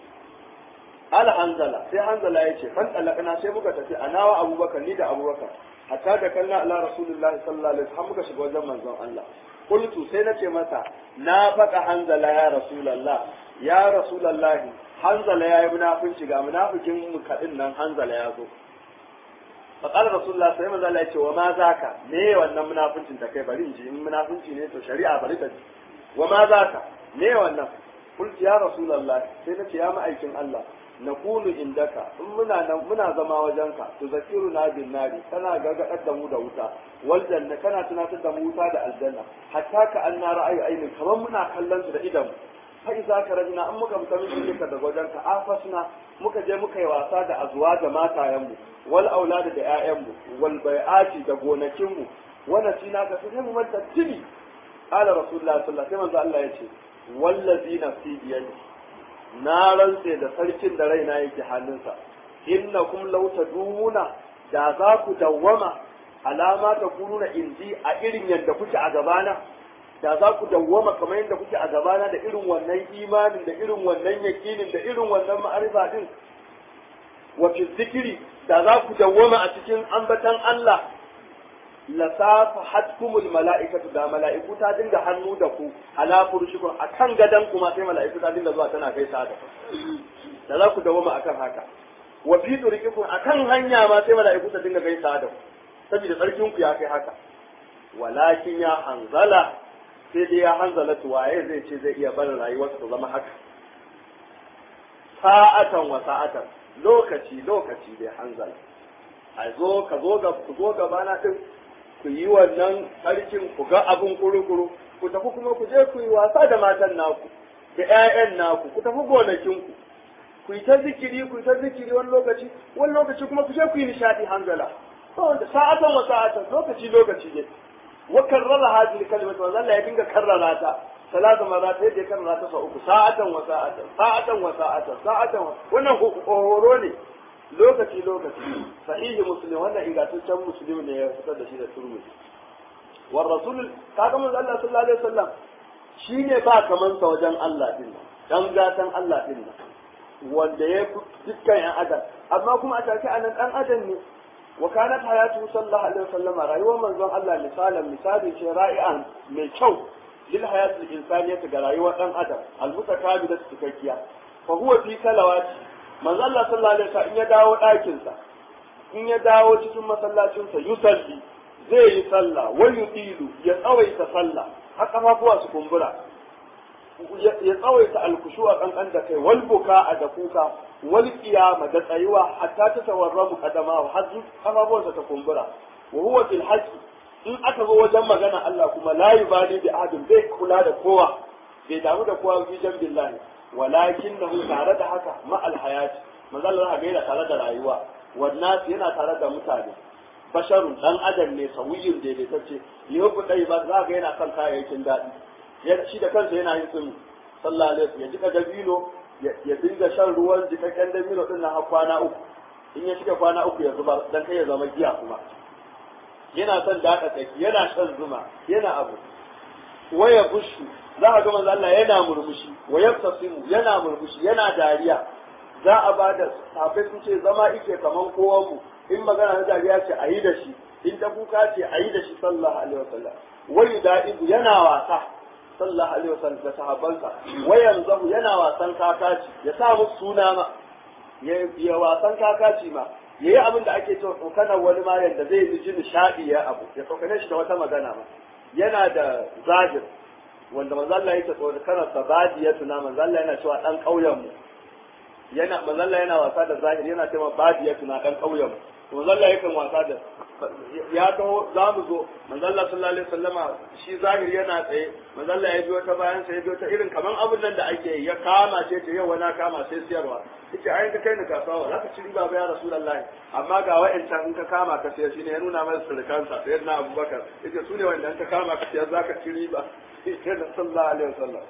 ala hanzala sai hanzala ya ce fan talakana sai muka tafi a nawa abubakar ni da abubakar hatta da kalla ala rasulullah sallallahu alaihi wasallam muka shiga wajen manzon Allah qultu sai nace masa na faɗa hanzala ya rasulullah ya rasulullah hanzala ya yi munafinci ga munafikin mu kadin nan hanzala ya zo فقال رسول الله صلى الله عليه وسلم وما ذاك me wannan munafincin ta kai bari in ji in munafinci ne to shari'a bari ta ji wa ma zaka me wannan qultu ya rasulullah sai nace ya ma'aikin Allah na kulu indaka in muna nan muna zama wajenka to zakiru na bin nari kana gargadar da mu da wuta wal janna kana tunatar da mu wuta da aljanna hatta ka an na ra'ayi ainin kamar muna kallon su da idan fa iza ka rajina an muka fita min ka da wajenka afasna muka je muka yi wasa da azuwa da matayen mu wal aulada da ƴaƴan mu wal bai'ati da gonakin mu wannan sina ka sai mu manta tini qala rasulullahi sallallahu alaihi wasallam sai manzo Allah ya ce wallazi nafsi biyadi na rantse da sarkin da raina yake hannunsa innakum law tadumuna da za ku dawwama alama ta kununa inji a irin yadda kuke a gabana da za ku dawwama kamar yadda kuke a gabana da irin wannan imanin da irin wannan yakinin da irin wannan ma'arifa din wa fi zikiri da za ku dawwama a cikin ambatan Allah la safahatkumul mala'ikatu da mala'iku ta dinga hannu da ku ala furushikum akan gadan kuma sai mala'iku ta dinga zuwa tana gaisa da da za ku dawoma akan haka wa fi turikikum akan hanya ma sai mala'iku ta dinga gaisa da ku saboda sarkin ku ya kai haka walakin ya hanzala sai dai ya hanzala waye zai ce zai iya barin rayuwarsa ta zama haka sa'atan wa sa'atan lokaci lokaci dai hanzala a zo ka zo ga ku zo gabana din ku yi wannan sarkin ku ga abin kuru-kuru ku tafi kuma ku je ku yi wasa da matan naku da 'ya'yan naku ku tafi gonakinku ku yi ta zikiri ku yi ta zikiri wani lokaci wani lokaci kuma ku je ku yi nishadi hanzala wanda sa'atan wa sa'atan lokaci lokaci ne wa karrara hadhihi kalimatu wa zalla ya dinga karrara ta salatu marat yadda ya karrara ta sau uku sa'atan wa sa'atan sa'atan wa sa'atan sa'atan wannan horo ne lokaci lokaci sahihi muslim wannan ingantaccen muslim ne ya fitar da shi da turmuzi wa rasul kaga manzo Allah sallallahu alaihi wasallam shine ba kaman sa wajen Allah din nan dan gatan Allah din nan wanda ya fi dukkan yan adam amma kuma a take anan dan adam ne wa kanat hayatu sallallahu alaihi wasallam rayuwar manzon Allah misalan misali ce ra'i'an mai kyau lil hayatil insaniyati ga rayuwar dan adam al mutakamila cikakkiya fa huwa fi salawati manzo Allah sallallahu alaihi wasallam in ya dawo ɗakin sa in ya dawo cikin masallacin sa yusalli zai yi sallah wal yutilu ya tsawaita sallah har kafafuwa su kumbura ya tsawaita alkushuwa kankan da kai wal buka da kuka wal qiyama da tsayuwa hatta ta tawarramu kadama har kafafuwansa ta kumbura wa huwa fil haqqi in aka zo wajen magana Allah kuma la yubali bi ahadin bai kula da kowa bai damu da kowa fi jan billahi walakinnahu tare da haka ma al hayati manzo Allah ga tare da rayuwa wannan yana tare da mutane basharun dan adam ne sawiyin daidaitacce yau dai ba za ga yana kan kayayyakin daɗi ya ci da kansa yana yin tsumi sallallahu alaihi wasallam ya jika dabino ya dinga shan ruwan jikakken dabino din nan har kwana uku in ya shiga kwana uku ya zuba dan kai ya zama giya kuma yana son daɗa tsaki yana shan zuma yana abu waya bushu za a ga manzo Allah yana murmushi waya tasimu yana murmushi yana dariya za a ba da safai sun ce zama ike kaman kowan mu in magana na dariya ce a yi da shi in ta kuka ce a yi da shi sallallahu alaihi wasallam wai da'ibu yana wasa sallallahu alaihi wasallam da sahabbansa wayan zahu yana wasan kakaci ya sa musu suna ma ya wasan kakaci ma ya yi abin da ake cewa tsokanar wani ma yadda zai yi ji nishaɗi ya abu ya tsokane shi da wata magana ma yana da zahir wanda manzo Allah yake tsoro kana sabadiyatu na manzo Allah yana cewa dan kauyen mu yana manzo Allah yana wasa da zahiri yana cewa badiyatu na dan kauyen mu manzo Allah yakan wasa da ya taho za mu zo manzo Allah sallallahu alaihi wasallama shi zahiri yana tsaye manzo Allah ya biyo ta bayan sa ya biyo ta irin kaman abun nan da ake yi ya kama ce ta yau wani kama sai siyarwa yace ai ka kai ni kasuwa za ka ci riba ba ya rasulullahi amma ga wa'ancan in ka kama ka sayar shine ya nuna masa surukansa sayar na abubakar yace su ne wanda in ka kama ka sayar za ka ci riba sai sallallahu alaihi wasallam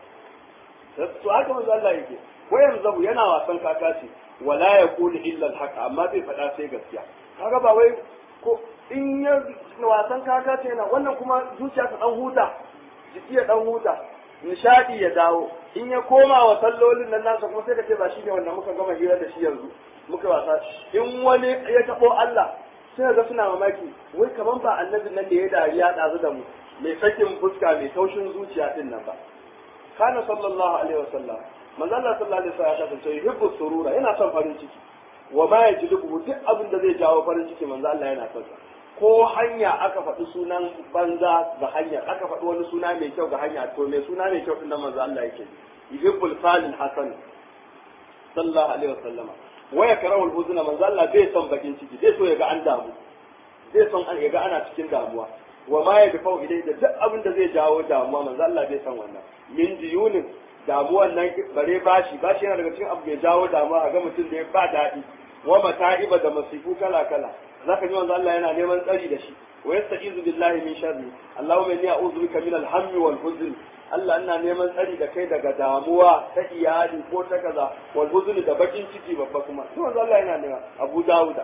to haka manzo Allah yake wayan zabu yana wasan kakaci wala yaqulu illa al-haq amma bai faɗa sai gaskiya kaga ba wai ko in ya wasan kakaci yana wannan kuma zuciya ta dan huta jiki ya dan huta nishadi ya dawo in ya koma wa sallolin nan nasa kuma sai ka ce ba shi ne wanda muka gama hira da shi yanzu muka wasa in wani ya tabo Allah sai ga suna mamaki wai kaman ba annabin nan da ya dariya ɗazu da mu mai sakin fuska mai taushin zuciya din nan ba kana sallallahu alaihi wasallam manzo Allah sallallahu alaihi wasallam ya kasance yuhibbu surura yana son farin ciki wa ma yajlibu duk abin da zai jawo farin ciki manzo Allah yana son ko hanya aka faɗi sunan banza ga hanya aka faɗi wani suna mai kyau ga hanya to mai suna mai kyau din nan manzo Allah yake yuhibbul falil hasan sallallahu alaihi wasallama wa yakrahu al-huzna manzo Allah bai son bakin ciki bai so ya ga an damu bai son ya ga ana cikin damuwa wa ma ya dafau ilai da duk abin da zai jawo damuwa manzo Allah bai san wannan min diyunin damuwan nan bare bashi bashi yana daga cikin abu mai jawo damuwa a ga mutum da ya ba daɗi wa mata'iba da masifu kala kala zaka ji manzo Allah yana neman tsari da shi wa yasta'izu billahi min sharri Allahumma inni a'udhu bika min al-hammi wal huzn Allah ina neman tsari da kai daga damuwa ta iyali ko ta kaza wal huzn da bakin ciki babba kuma to manzo Allah yana nema Abu Dawuda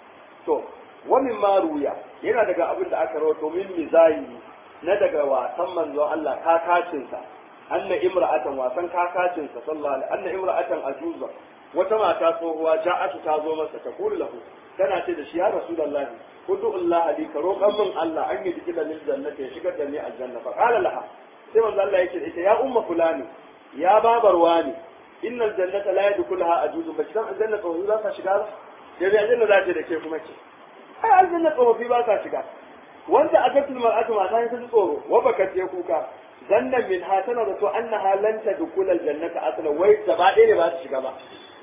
to wani maruya yana daga abin da aka rawato min mizayi na daga wasan manzon Allah kakacinsa anna imra'atan wasan kakacinsa sallallahu alaihi anna imra'atan ajuza wata mata tsohuwa ja'atu ta zo masa ta kula lahu tana ce da shi ya rasulullah kudu Allah li ka roƙan min Allah an yi dikila lil jannati ya shigar da ni aljanna fa qala laha sai manzo Allah yake ita ya umma fulani ya babar wani innal jannata la yadkhulaha ajuzun ba kidan aljanna tsohuwa za ta shiga da aljanna za ta da ke kuma ce ai aljanna tsofaffi ba sa shiga wanda a gatul mar'atu mata ta ji tsoro wa baka je kuka danna min ha tana da to annaha lan tadkhul aljannata asla wai gaba ɗaya ne ba su shiga ba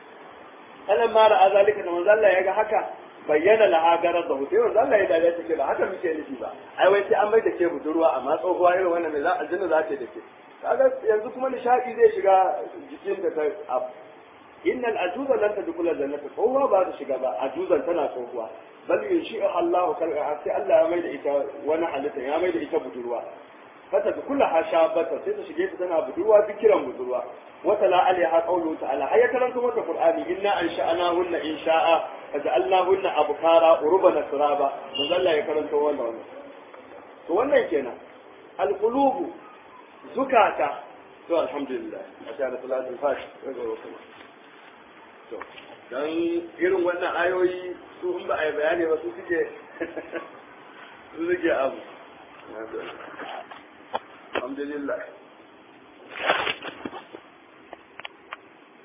kalan mara azalika da manzo Allah ya ga haka bayyana laha garar da hutai manzo Allah ya dade take ba haka muke nufi ba ai wai sai an bai da ke budurwa amma tsohuwa irin wannan mai za aljanna za ta da ke kaga yanzu kuma nishadi zai shiga jikin da ta innal ajuza lan tadkhul aljannata tsohuwa ba ta shiga ba ajuzan tana tsohuwa bal yunshi'u Allahu kalqa sai Allah ya mai da ita wani halitta ya mai da ita budurwa fata da kula hashabata sai ta shige ta tana budurwa fikiran budurwa wata la alaiha qawlu ta'ala ay karanta mata qur'ani inna ansha'ana hunna insha'a faja'alnahunna abkara urban turaba manzo Allah ya karanta wannan wannan to wannan kenan alqulubu zukata to alhamdulillah a sha da salatul fash to dan irin wannan ayoyi su in ba a yi bayani ba su suke su suke abu alhamdulillah